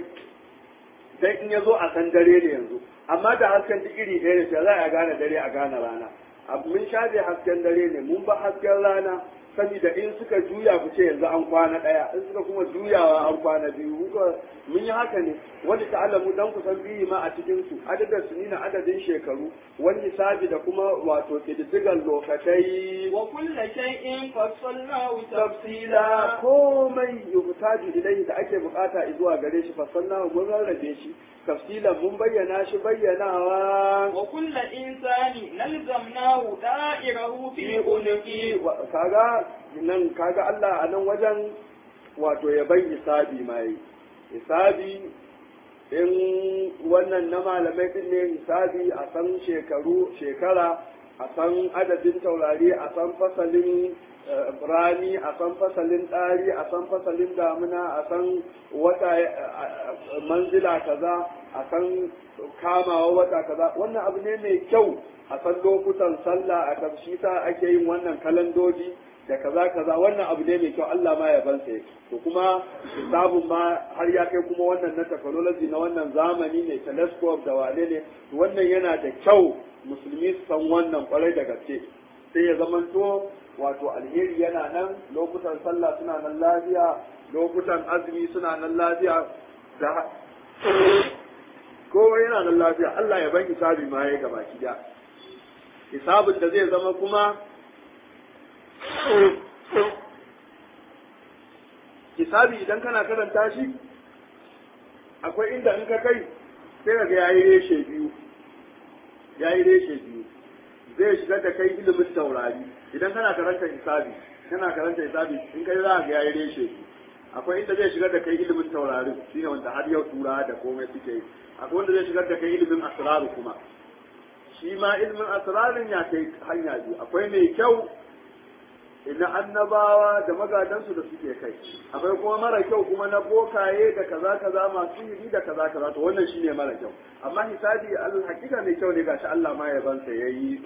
dan in yazo a san dare ne yanzu amma da hasken duk iri ɗaya ne sai za a gane dare a gane rana mun shafe hasken dare ne mun ba hasken rana saboda in suka juya ku ce yanzu an kwana ɗaya in suka kuma juyawa an kwana biyu mun yi haka ne wani ta'alamu dan ku san biyi ma a cikin su adadin su nina adadin shekaru wani sabi da kuma wato kididdigan lokacai wa kulla shay'in fassalnahu tafsila komai yuhtaju ilayhi da ake bukata zuwa gare shi fassalnahu mun rarrabe shi tafsilan mun bayyana shi bayyanawa wa kulla insani nalzamnahu da'irahu fi unqi kaga nan kaga Allah a nan wajen wato ya bai hisabi mai hisabi in wannan na malamai din ne hisabi a san shekaru shekara a san adadin taurari a san fasalin rani a san fasalin ɗari a san fasalin damuna a san wata manzila kaza a san kamawa wata kaza wannan abu ne mai kyau a san lokutan sallah a tafshi sa ake yin wannan kalandoji da kaza kaza wannan abu ne mai kyau Allah ma ya bansa to kuma hisabun ma har ya kai kuma wannan na technology na wannan zamani ne telescope da wane ne wannan yana da kyau musulmi su san wannan kwarai da gaske sai ya zamanto wato alheri yana nan lokutan sallah suna nan lafiya lokutan azumi suna nan lafiya da kowa yana nan lafiya Allah ya ban hisabi ma ya gaba ki da hisabin da zai zama kuma hisabi idan kana karanta shi akwai inda in ka kai sai ka ga yayi reshe biyu yayi reshe biyu zai shiga da kai ilimin taurari idan kana karanta hisabi kana karanta hisabi in kai za ka ga yayi reshe biyu akwai inda zai shiga da kai ilimin taurarin shine wanda har yau tura da komai suke yi akwai wanda zai shigar da kai ilimin asraru kuma shi ma ilimin asrarin ya kai hanya biyu akwai mai kyau ina annabawa da magadansu da suke kai akwai kuma mara kyau kuma na bokaye da kaza kaza masu yi da kaza kaza to wannan shine mara kyau amma hisabi al hakika mai kyau ne gashi Allah ma ya bansa yayi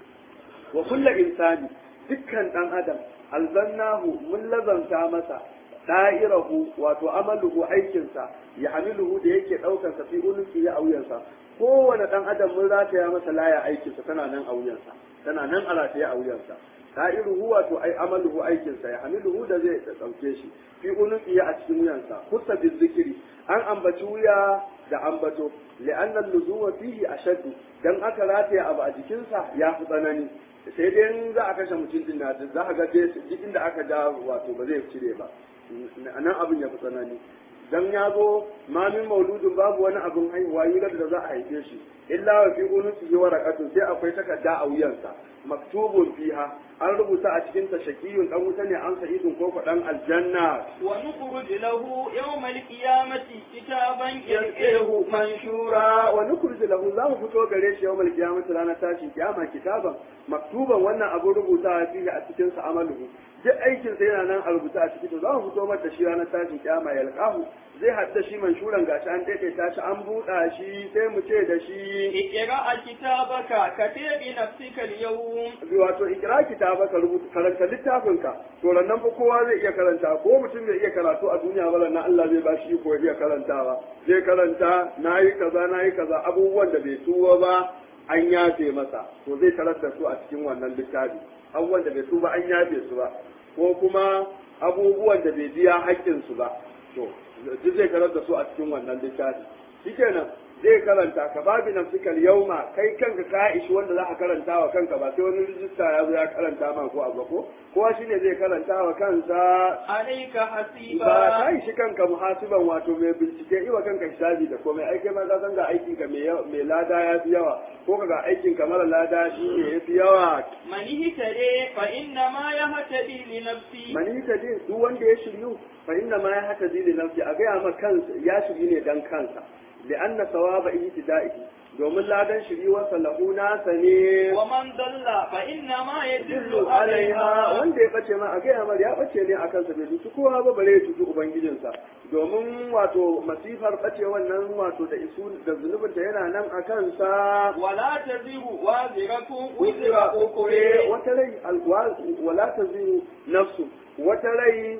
wa kullu insani dukkan dan adam alzannahu mun lazanta masa da'irahu wato amaluhu aikinsa ya hamiluhu da yake daukar sa fi unuki ya auyansa kowane dan adam mun rataya masa laya aikinsa tana nan a wuyansa tana nan a rataye a wuyansa da'iruhu wato ai amaluhu aikinsa ya hamiluhu da zai dauke shi fi unuki a cikin wuyansa kusa bi zikiri an ambaci wuya da ambato li'anna luzuwa fihi ashaddu dan aka rataya abu a jikinsa ya fi tsanani sai dai in za a kashe mutum din na za a ga duk inda aka ja wato ba zai cire ba nan abin ya fi tsanani dan ya zo ma min mauludin babu wani abin haihuwa yi da za a haife shi illa wa fi unusi waraqatun sai akwai takarda a wuyansa maktubun fiha an rubuta a cikin ta shakiyun dan wuta ne an sa'idun ko dan aljanna wa nukhruj lahu yawm al-qiyamati kitaban yalqahu manshura wa nukhruj lahu za mu fito gare shi yawmal qiyamati ranar tashin kiyama kitaban maktuban wannan abin rubuta fihi a cikin sa amaluhu duk aikin sa yana nan a rubuta a ciki to za mu fito mata shi ranar tashin kiyama yalqahu zai hadda shi manshuran gashi an daidaita shi an buɗa shi sai mu ce da shi اقرأ كتابك كفي بنفسك اليوم wato ikra kitabaka rubuta karanta littafinka to nan fa kowa zai iya karanta ko mutum bai iya karatu a duniya ba nan Allah zai ba shi ko iya karantawa zai karanta nayi kaza nayi kaza abubuwan da bai tuwa ba an yafe masa to zai tarar da su a cikin wannan littafi abubuwan da bai tuba an yafe su ba ko kuma abubuwan da bai biya haƙƙin su ba to duk zai tarar da su a cikin wannan littafi shikenan zai karanta ka babi nafsikal yauma kai kanka ka ishi wanda za ka karanta wa kanka ba sai wani rijista ya zo ya karanta ma ko abu ko kowa shine zai karanta wa kansa عليك حسيبا ba ka ishi kanka muhasiban wato mai bincike iwa kanka hisabi da komai ai kai ma ka san ga aikin ka mai yawa- mai lada ya fi yawa ko ka ga aikin ka mara lada shi ne ya fi yawa من اهتدي فإنما يهتدي لنفسه mani ta din duk wanda ya shiryu fa inna ma ya hata zili nafsi a gaya ma kansa ya shiryu ne dan kansa li'anna sawaba ihtida'ihi domin ladan shiryuwarsa lahu nasa ne ومن ضل فإنما يدل dillu alaiha عليها wanda ya bace ma a gaya mar ya bace ne a kansa bai tuci kowa ba bare ya tuci ubangijinsa domin wato masifar bace wannan wato da isu da zunubinta yana nan a kansa ولا تزر وازرة وزر wuzira ukure أخرى wata rai alwa- wala taziru nafsu wata rai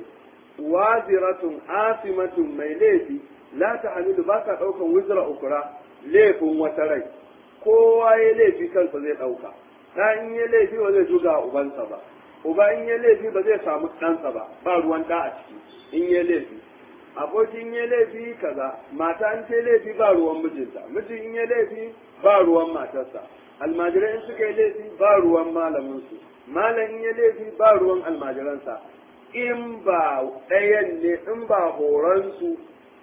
waziratun asimatun mai laifi la ta hamilu ba ka ɗaukan wuzira ukura laifin wata rai kowa ya laifi kansa zai ɗauka ɗa in ya laifi ba zai juga ubansa ba uba in ya laifi ba zai samu ɗansa ba ba ruwan ɗa a ciki in ya laifi abokin ya laifi kaza mata an ce laifi ba ruwan mijinta miji in ya laifi ba ruwan matarsa almajirai in suka yi laifi ba ruwan malaminsu malam in ya laifi ba ruwan almajiransa in ba ɗayan ne in ba horonsu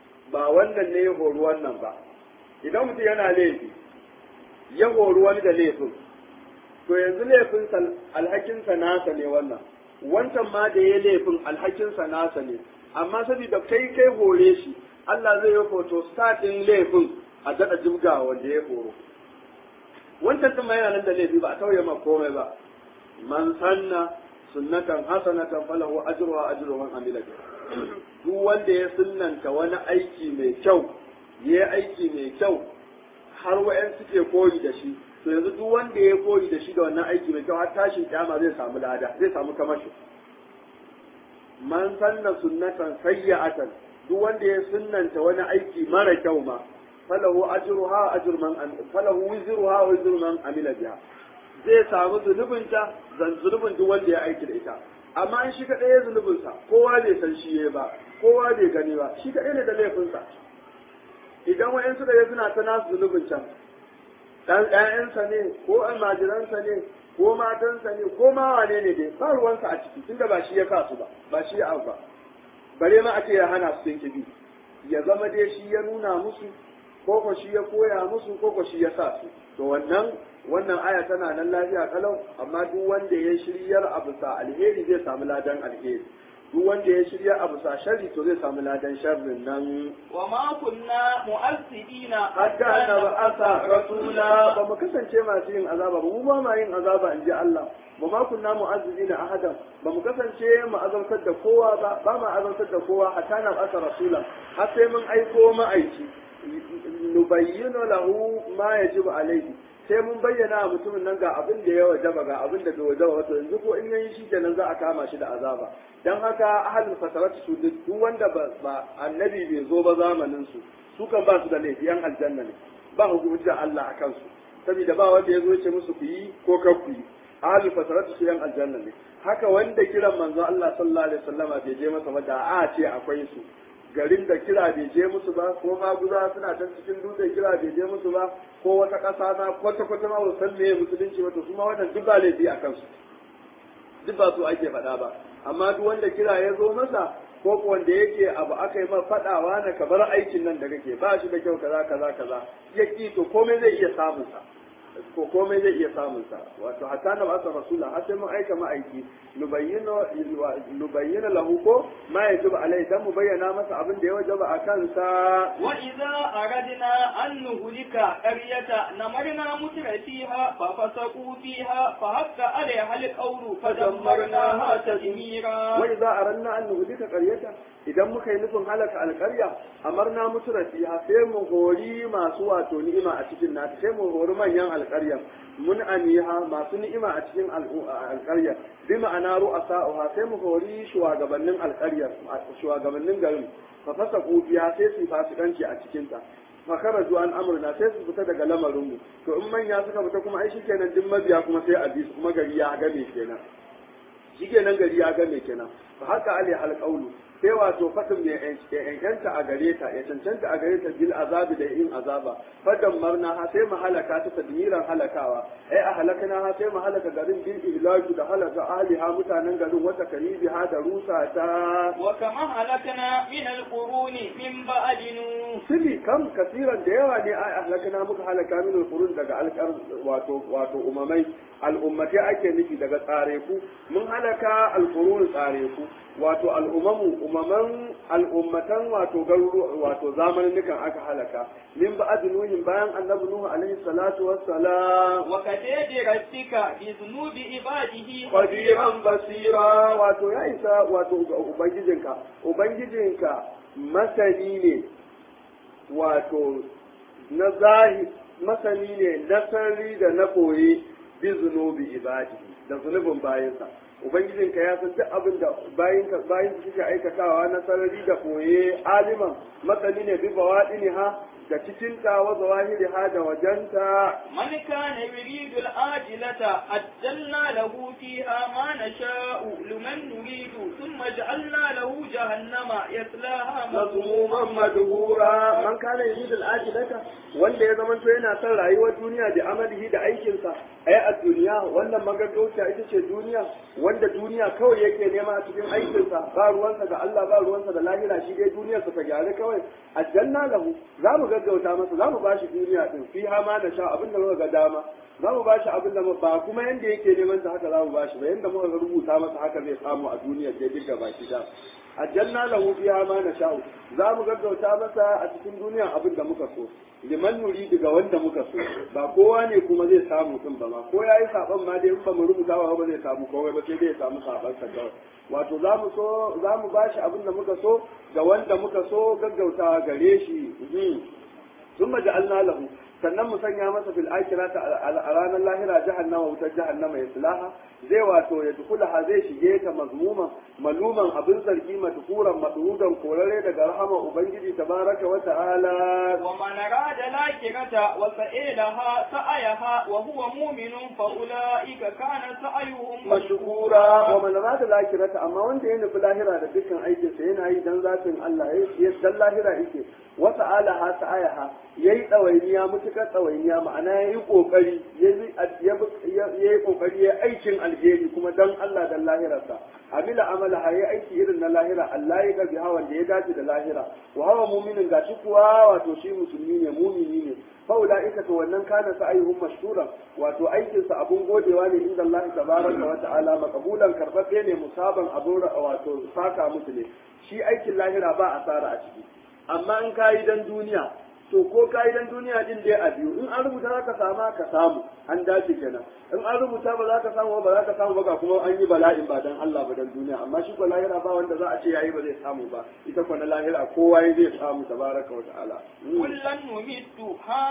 ba wannan ne ya hori wannan ba idan mutum yana laifi ya hori wani da laifin to yanzu laifin alhakinsa nasa ne wannan wancan ma da ya laifin alhakinsa nasa ne amma saboda kai kai hore shi Allah zai yi hoto ɗin laifin a daɗa jibga wanda ya horo wancan din ma yana nan da laifi ba a tauye ma komai ba man sanna sunnatan hasanatan falahu ajruha ajru man amila biha duk wanda ya sunnanta wani aiki mai kyau ya aiki mai kyau har wa'yan suke koyi da shi to yanzu duk wanda ya koyi da shi da wannan aiki mai kyau har tashin kyama zai samu lada zai samu kamashi man sanna sunnatan sayya'atan duk wanda ya sunnanta wani aiki mara kyau ma falahu ajruha ajru man falahu wizruha wa wizru man amila biha zai samu zunubinta zan zunubin duk wanda ya aiki da ita amma in shi kaɗai ya zunubinsa kowa bai san shi ya ba kowa bai gani ba shi kaɗai ne da laifinsa idan wa'yan suka yi suna ta nasu zunubin can ɗan ƴaƴansa ne ko almajiransa ne ko matansa ne ko ma wane ne dai ba ruwansa a ciki tunda ba shi ya sa su ba ba shi ya ba bare ma a ce ya hana su sun kibi ya zama dai shi ya nuna musu ko ko shi ya koya musu ko ko shi ya sa su to wannan wannan aya tana nan lafiya kalau amma duk wanda ya shiryar abu sa alheri zai samu ladan alheri duk wanda ya shirya abu sa sharri to zai samu ladan sharrin nan wa ma kunna mu'azzibina hatta annaba asa rasula ba mu kasance masu yin azaba ba mu ba ma yin azaba in ji Allah ba ma kunna mu'azzibina ahadan ba mu kasance mu azabtar da kowa ba ba ma azabtar da kowa hatta na asa rasula har sai mun aiko ma'aiki nubayyinu lahu ma yajibu alaihi sai mun bayyana wa mutumin nan ga abin da ya wajaba ga abin da bai wajaba wato yanzu ko in yayi shi kenan za a kama shi da azaba dan haka ahlul fasarat su duk wanda ba annabi bai zo ba zamanin su su kan ba su da laifi yan aljanna ne ba hukuncin Allah a kansu saboda ba wanda ya zo ce musu ku yi ko kar ku yi ahlul fasarat su yan aljanna ne haka wanda kiran manzo Allah sallallahu alaihi wasallama bai je masa ba da a ce akwai su garin da kira bai je musu ba ko maguza suna can cikin dutse kira bai je musu ba ko wata ƙasa na kwata kwata ma ba san meye musulunci ba to su ma wannan duk ba laifi a kansu duk ba su ake faɗa ba amma duk wanda kira ya zo masa ko ko wanda yake abu aka yi ma faɗawa na ka bar aikin nan da kake ba shi da kyau kaza kaza kaza ya ki to komai zai iya samun sa ko komai zai iya samun sa wato hatta na basa rasula har sai mun aika ma'aiki nubayyana nubayyana lahu ko ma yajibu alai dan mu bayyana masa abin da ya wajaba a kansa wa idza aradna an nuhlika qaryata namarna mutra fiha fa fasaqu fiha fa hakka alaiha alqawlu fa dammarnaha tadmira wa idza aradna an nuhlika qaryata idan muka yi nufin halaka alƙarya amarna mutura fiha sai mu hori masu wato ni'ima a cikin nata sai mu hori manyan alƙarya mun aniha masu ni'ima a cikin alƙarya bi ma'ana ru'asa'uha sai mu hori shugabannin alƙarya shugabannin garin fa fasa kufiya sai su fasikanci a cikin ta fa karaju an amruna sai su fita daga lamarin mu to in manya suka fita kuma ai shikenan duk mabiya kuma sai a bi su kuma gari ya game kenan shikenan gari ya game kenan fa haka ali alqaulu sai wato fatin mai yankanta a gare ta ya cancanta a gare ta bil azabi da yin azaba fadan marna ha sai mu halaka ta tadmiran halakawa ai a halakana ha sai mu halaka garin bil ihlaki da halaka ahliha mutanen garin wata kalibi ha da rusa ta wa kama halakana min alquruni min ba'dinu sibi kam kasiran da yawa ne ai halakana muka halaka min alqurun daga alqar wato wato umamai al'ummati ake nufi daga tsare ku mun halaka alqurun tsare ku wato al'umamu umaman al'ummatan wato garuruwa wato zamanin aka halaka min ba'd nuhin bayan annabi nuhu alaihi salatu wassalam wa kadadi rabbika bi dhunubi ibadihi qadiran basira wato ya isa wato ubangijinka ubangijinka masani ne wato na zahi masani ne na sarri da na koyi bi zunubi ibadihi da zunubin bayansa ubangijinka ya san duk abin da bayinka bayin suke aikatawa na sarari da koye aliman matsali ne bi bawadiniha da cikin ta wa zawahiriha da wajenta man kana yuridu al-ajilata ajjalna lahu fiha ma nasha'u liman nuridu thumma ja'alna lahu jahannama yaslaha mazmuman madhura man kana yuridu al-ajilata wanda ya zama to yana son rayuwar duniya da amalihi da aikinsa ai a duniya wannan magaggauta ita ce duniya wanda duniya kawai yake nema a cikin aikinsa ba ruwansa da Allah ba ruwansa da lahira shi dai duniyarsa ta gyara kawai aljanna lahu za mu gaggauta masa za mu bashi duniya din fi ma na sha abin da muka ga dama za mu bashi abin da ba kuma yanda yake neman sa haka za mu bashi ba yanda muka rubuta masa haka zai samu a duniyar da duka baki da ajanna lahu fiha ma nasha'u za mu gaggauta masa a cikin duniya abin da muka so liman nuri daga wanda muka so ba kowa ne kuma zai samu din ba ma ko yayi saban ma dai in ba mu rubuta ba ba zai samu kowai ba sai dai ya samu saban sa kawai wato za mu so za mu bashi abin da muka so ga wanda muka so gaggautawa gare shi ثم جعلنا له sannan mu sanya masa fil akhirati a ranar lahira jahannama wutar jahannama ya sulaha zai wato ya dukulaha zai shige ta mazmuman maluman abin zargi madhuran madhudan korare daga rahama ubangiji tabaraka wa ta'ala wa man arada lakirata wa sa'ilaha sa'ayaha wa huwa mu'minun fa ulaika kana sa'yuhum mashkura wa man arada lakirata amma wanda ya nufi lahira da dukkan aikin sa yana yi dan zatin Allah ya dan lahira yake wa sa'alaha sa'ayaha yayi dawainiya mutukar dawainiya ma'ana yayi kokari ya yi kokari ya aikin alheri kuma dan Allah dan lahirarsa amila amala hayi aiki irin na lahira Allah ya gabi hawan da ya dace da lahira wa hawa mu'minin gashi kuwa wato shi musulmi ne mu'mini ne fa ulaika to wannan kana sa'ayuhum mashkura wato aikin sa abun godewa ne inda Allah tabaraka wa ta'ala maqbulan karbabe ne musaban abun wato saka musu ne shi aikin lahira ba asara a ciki amma in kayi dan duniya to ko ka'idan duniya din dai a biyu in an rubuta za ka sama ka samu an dace kenan in an rubuta ba za ka samu ba za ka samu ba ga kuma an yi bala'in ba dan Allah ba dan duniya amma shi ko lahira ba wanda za a ce yayi ba zai samu ba ita ko na lahira kowa ya zai samu tabaraka wa ta'ala kullan numittu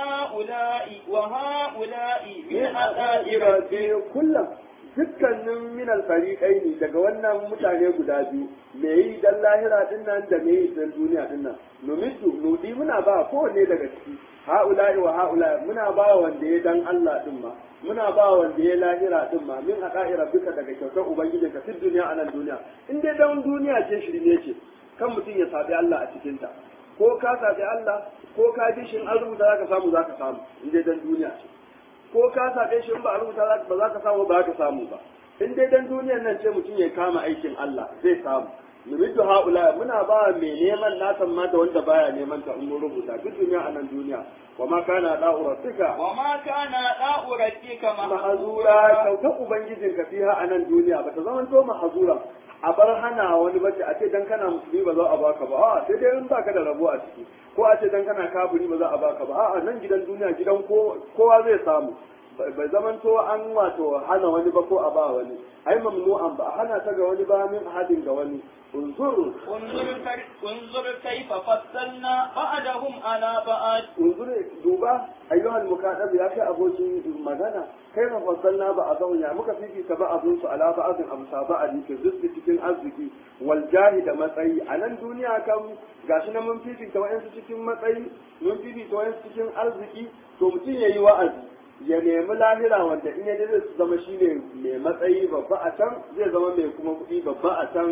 ha'ula'i wa ha'ula'i min min ada'i rabbi kullum dukkanin min alfariqai ne daga wannan mutane guda biyu me yi dan lahira din nan da me yi dan duniya din nan numitu nudi muna ba kowanne daga ciki haula'i wa haula'i muna ba wanda ya dan Allah din ma muna ba wanda ya lahira din ma min aqa'i rabbika daga kyautar ubangijin ka fi duniya a nan duniya in dai dan duniya ce shirme ce kan mutum ya sabi Allah a cikin ta ko ka sabi Allah ko ka ji shin an rubuta zaka samu zaka samu in dai dan duniya ce ko ka saɓe shi in ba a rubuta ba za ka samu ba ka samu ba in dai dan duniyar nan ce mutum ya kama aikin Allah zai samu numitu haula muna ba mai neman nasan ma da wanda baya neman ta in mun rubuta duk duniya a nan duniya wa ma kana da'u rabbika wa ma kana da'u rabbika mahazura kyautar ubangijin ka fiha a nan duniya ba ta zama to mahazura a bar hana wani bace a ce dan kana musulmi ba za a baka ba a sai dai in baka da rabo a ciki ko a ce dan kana kafiri ba za a baka ba a'a nan gidan duniya gidan kowa zai samu bai zaman to an wato hana wani ba ko a ba wani ai mamnu'an ba a hana ta ga wani ba min hadin ga wani unzur انظر كيف- انظر كيف فصلنا بعدهم على بعد unzur duba ayyuhal mukadab ya kai abokin magana kai ma fassalna ba a zauna muka fifita ba abun su ala ba'adin abu saba'adi ke zuci cikin arziki wal jahi da matsayi a nan duniya kan gashi na mun fifita wa'ansu cikin matsayi mun fifita wa'ansu cikin arziki to mutum yayi wa'azi ya nemi lahira wanda in ya je zai zama shine mai matsayi babba a can zai zama mai kuma kuɗi babba a can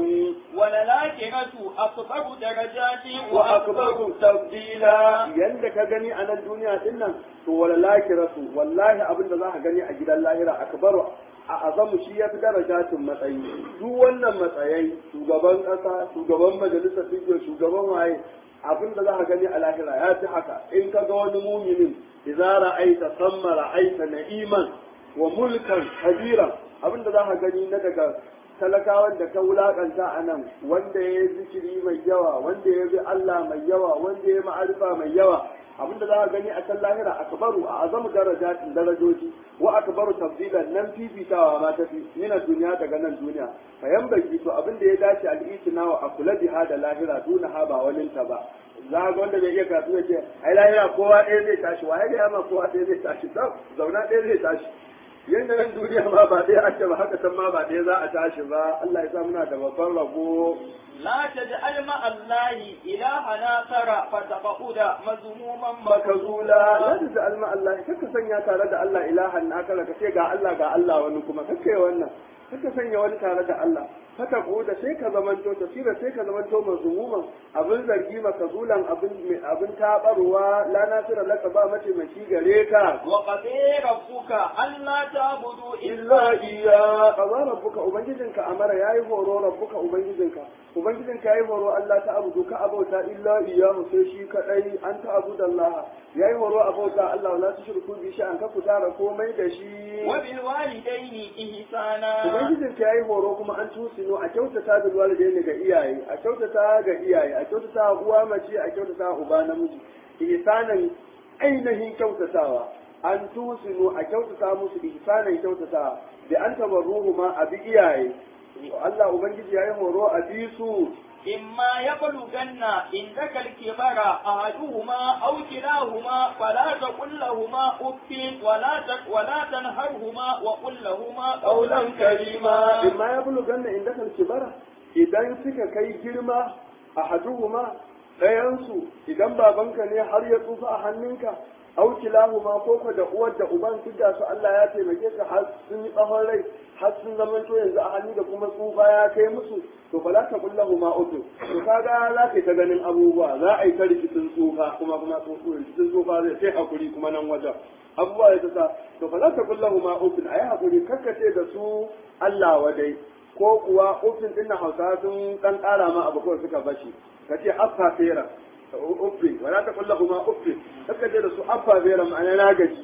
وللآخرة أكبر درجات wa akbaru tafdila yanda ka gani a nan duniya din nan to wala lakiratu wallahi abin da za ka gani a gidan lahira akbaru a azamu shi ya fi darajatin matsayi duk wannan matsayai shugaban ƙasa shugaban majalisar fiye shugaban waye abin da za ka gani a lahira ya fi haka in ka ga wani muminin idza ra'aita samma ra'aita na'iman wa mulkan kabira abin da za ka gani na daga talakawan da ka wulakanta a nan wanda ya yi zikiri mai yawa wanda ya bi Allah mai yawa wanda ya ma'arifa mai yawa abinda za ka gani a can lahira akbaru a azamu darajatin darajoji wa akbaru tafdilan nan fifitawa ma ta fi mina duniya daga nan duniya fa baki to abin da ya dace al'itina wa akula biha da lahira duna ha ba walinta ba za ga wanda bai iya karatu ya ce ai lahira kowa ɗaya zai tashi wa ya ma kowa ɗaya zai tashi zauna ɗaya zai tashi yanda nan duniya ma ba ɗaya ake ba haka san ma ba ɗaya za a tashi ba Allah ya sa muna da babban rabo لا تجعل مع الله إلهنا ترى فتقعد مذموما makazula la ta alma Allah kaka sanya tare da Allah ilahan naka ka ce ga Allah ga Allah wani kuma kake wannan kaka sanya wani tare da Allah haka ko da sai ka zamanto tafsira sai ka zamanto mazmuman abin zargi makazulan abin abin tabarwa la nasira laka ba mace mai gare ka وقضي ربك ألا تعبدوا illa إلا iya kaza rabbuka ubangijinka amara yayi horo rabbuka ubangijinka ubangijinka yayi horo Allah ta abudu ka abauta illa iyahu sai shi kadai an ta abuda Allah yayi horo abauta Allah la tushriku bi shay'an ka kutara komai da shi وبالوالدين إحسانا ubangijinka yayi horo kuma an tusi tusinu a kyautata da walidaini ga iyaye a kyautata ga iyaye a kyautata uwa mace a kyautata uba namiji ihsanan ainihin kyautatawa an tusinu a kyautata musu ihsanan kyautatawa da an tabarruhu ma a bi iyaye Allah ubangiji yayi horo a bi su إما يبلغن عندك الكبر أحدهما أو كلاهما فلا تقل لهما أف ولا ولا تنهرهما وقل لهما قولا كريما imma ya bulu ganna inda kan kibara idan suka kai girma a haduhuma ɗayansu idan babanka ne har ya tsufa a hannunka au kilahuma ko ko da uwar da uban su da su Allah ya taimake ka har sun yi tsawon rai har sun zama to yanzu a hannu da kuma tsufa ya kai musu to fa la ta kullahu ma utu to kaga za ka ta ganin abubuwa za a yi ta rikicin tsufa kuma kuma rikicin tsufa zai sai hakuri kuma nan wajen abubuwa ya ta sa to fa la ta kullahu ma utu ayi hakuri kakkace da su Allah wadai ko kuwa ufin din na Hausa sun dan kara ma abu kawai suka bashi kace affa fera uffi wala ta kullahu ma uffi kakkace da su affa fera ma'ana na gaji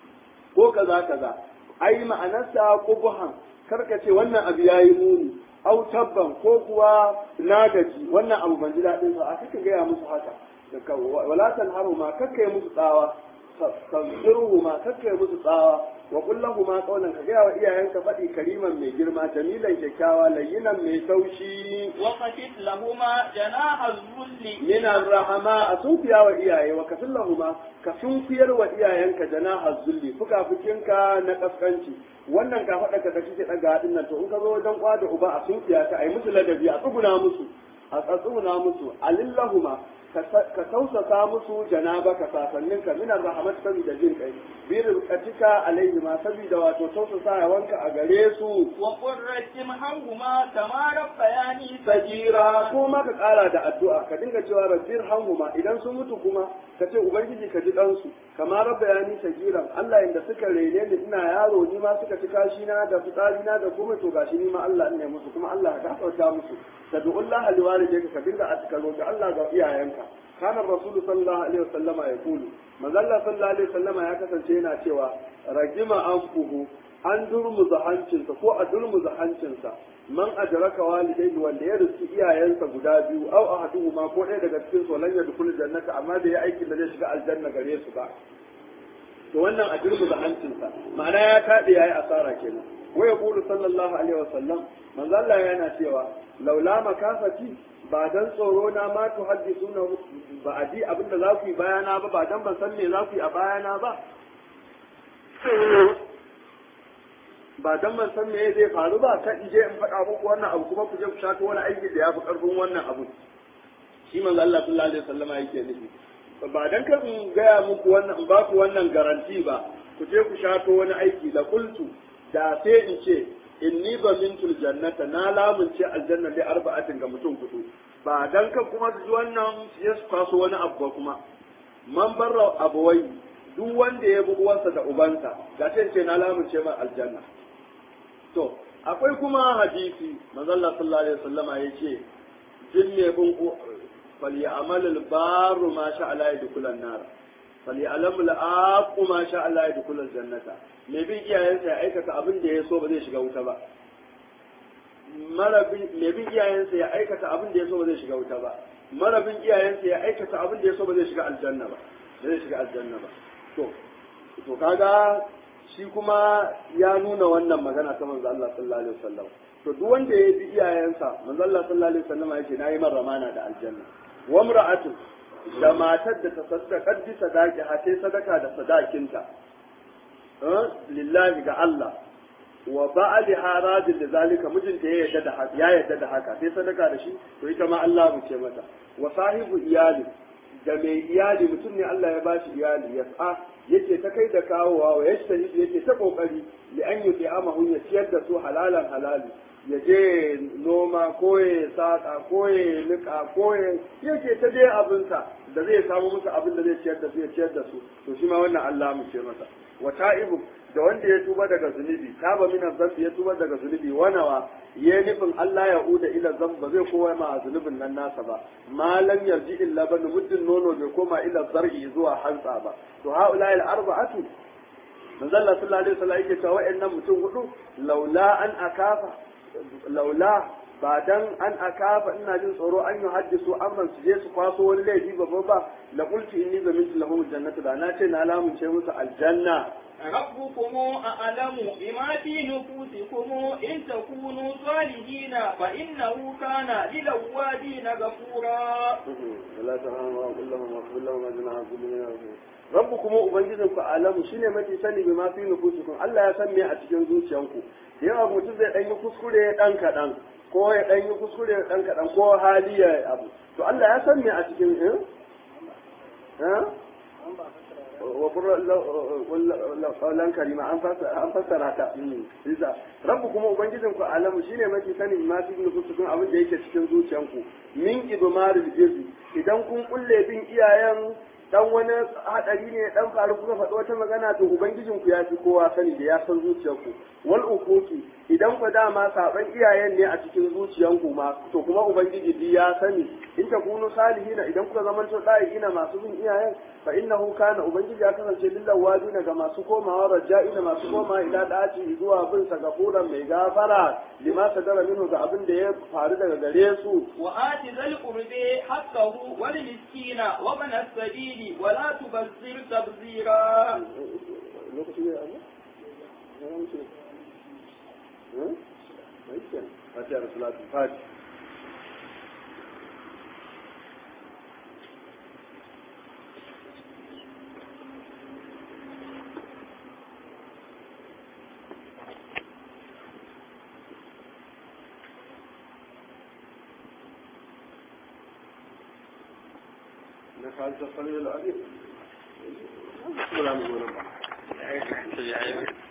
ko kaza kaza ai ma'anarsa kubuhan karka ce wannan abu yayi muni au tabban ko kuwa na gaji wannan abu ban ji daɗin sa a kaka gaya musu haka wala tanharu ma kakka yi musu tsawa tanziruhu ma kakka yi musu tsawa wa kullahu ma qawlan ka gaya wa iyayenka faɗi kariman mai girma jamilan kyakkyawa layyinan mai taushi وخفض لهما جناح الذل min rahama a sunfiya wa iyaye wa kafin lahuma ka sunkuyar wa iyayenka janaha zulli fukafukinka na kaskanci wannan ka faɗa ka kake daga hadin nan to in ka zo wajen kwa da uba a sunfiya ta ayi musu ladabi a tsuguna musu a tsuguna musu alillahuma ka tausasa musu janaba ka sasannin ka minar rahamat saboda jin kai bi rizqatika alaihi ma saboda wato tausasa wanka a gare su وقل ارحمهما كما ربياني sajira ko ma ka kara da addu'a ka dinga cewa rabbir hanhuma idan sun mutu kuma ka ce ubangiji ka ji ɗansu kama rabba ya ni sagiran Allah inda suka rene ni ina yaro ni ma suka ci kashi na da fitsari na da kuma to gashi ni ma Allah ne musu kuma Allah ka gafarta musu tad'ullah liwalidayka ka dinga askaro ga Allah ga iyayenka kana rasul sallallahu alaihi wasallama ya kulu manzo Allah sallallahu alaihi wasallama ya kasance yana cewa ragima anfuhu an durmuza hancinsa ko a durmuza hancinsa man adraka walidayhi wanda ya riski iyayensa guda biyu aw ahaduhuma ko ɗaya daga cikin su lan yadkhul jannata amma da ya aikin da zai shiga aljanna gare su ba to wannan a durmuza hancinsa ma'ana ya kaɗe yayi asara kenan wa yaqulu sallallahu alaihi wasallam manzo Allah yana cewa laula makafati ba dan tsoro na ma tu haddisuna ba a ji abinda za ku yi bayana ba ba dan ban san me za ku yi a bayana ba ba dan ban san me zai faru ba kan in je in faɗa muku wannan abu kuma ku je ku shato wani aiki da ya fi ƙarfin wannan abu shi manzo Allah sallallahu alaihi wasallama yake nufi ba dan kan in gaya muku wannan in ba ku wannan garanti ba ku je ku shato wani aiki da kultu da sai in ce inni ba mintul jannata na lamunce aljanna li arba'atin ga mutum kudu ba dan kan kuma su ji wannan ya su kwaso wani abu ba kuma man barra abuwai duk wanda ya bi uwansa da ubansa ga sai ce na lamunce mai aljanna to akwai kuma hadisi manzo Allah sallallahu alaihi wasallama yace jin ne bin فليعمل البار ما شاء الله يدخل النار فليعلم العاق ما شاء الله يدخل الجنة mai bin iyayensa ya aikata abin da ya so ba zai shiga wuta ba mai bin iyayensa ya aikata abin da ya so ba zai shiga wuta ba mara bin iyayensa ya aikata abin da ya so ba zai shiga aljanna ba ba zai shiga aljanna ba to to kaga shi kuma ya nuna wannan magana ta manzo Allah sallallahu alaihi wasallam to duk wanda ya bi iyayensa manzo Allah sallallahu alaihi wasallam yake nayi man ramana da aljanna wa imra'atu da matar da ta saddaka bi sadaki ha sai sadaka da sadakinta lillahi ga Allah wa ba'ali haradin da zalika mijinta ya yadda da haka ya yadda da haka sai sadaka da shi to ita ma Allah mu ce mata wa sahibu iyali da mai iyali mutum ne Allah ya bashi iyali ya sa yake ta kai da kawowa wa yashtahi yake ta kokari li an yuti amahu ya ciyar da su halalan halali ya je noma ko ya saka ko ya nika ko ya yake ta je abinsa da zai samu musu abin da zai ciyar da su ya ciyar da su to shi ma wannan Allah mu ce masa wa ta'ibu da wanda ya tuba daga zunubi taba min zambi ya tuba daga zunubi wanawa ya nufin Allah ya uda ila zamba ba zai kowa ma zunubin nan nasa ba malam yarji illa ban muddin nono bai koma ila zar'i zuwa hantsa ba to haula al arba'atu manzo Allah sallallahu alaihi wasallam yake cewa wa'annan mutum hudu laula an akafa laula ba dan an akafa ina jin tsoro an yi haddisu amran su je su kwaso wani laifi babba ba la qulti inni zamintu lahum jannatu da na ce na lamunce musu aljanna ربكم أعلم بما في نفوسكم إن تكونوا صالحين فإنه كان للأوابين غفورا ولا تهانوا وقل لهم واغفر لهم أجمع كل من rabbukum ubangijinku alamu shine mafi sani bi ma fi nufusikum Allah ya san me a cikin zuciyanku yawa mutum zai dan yi kuskure dan kadan ko ya dan yi kuskure dan kadan ko hali ya abu to Allah ya san me a cikin eh eh wa lan karima an fassara ta isa rabbu kuma ubangijin ku alamu shine mafi sani ma fi nufusikum abin da yake cikin zuciyanku min idmaril jizi idan kun kulle bin iyayen dan wani hadari ne dan faru kuka faɗi wata magana to ubangijin ku ya fi kowa sani da ya san zuciyarku wal ukuki idan ku dama saban iyayen ne a cikin zuciyanku ma to kuma ubangiji bi ya sani in ta kunu salihina idan kuka zama to ina masu bin iyayen fa innahu kana ubangiji ya kasance lillahi wajina ga masu komawa raja'ina masu komawa ila daci zuwa bin sa gafuran mai gafara lima sadara minhu ga abin da ya faru daga gare su wa ati zal qurbi haqqahu wal miskina wa man as-sabil ولا تبذر تبذيرا lokaci ne Allah? Ya wuce. Eh? Mai kyan. Fatiha da salatu fati. انك انت السميع العليم ولا نقول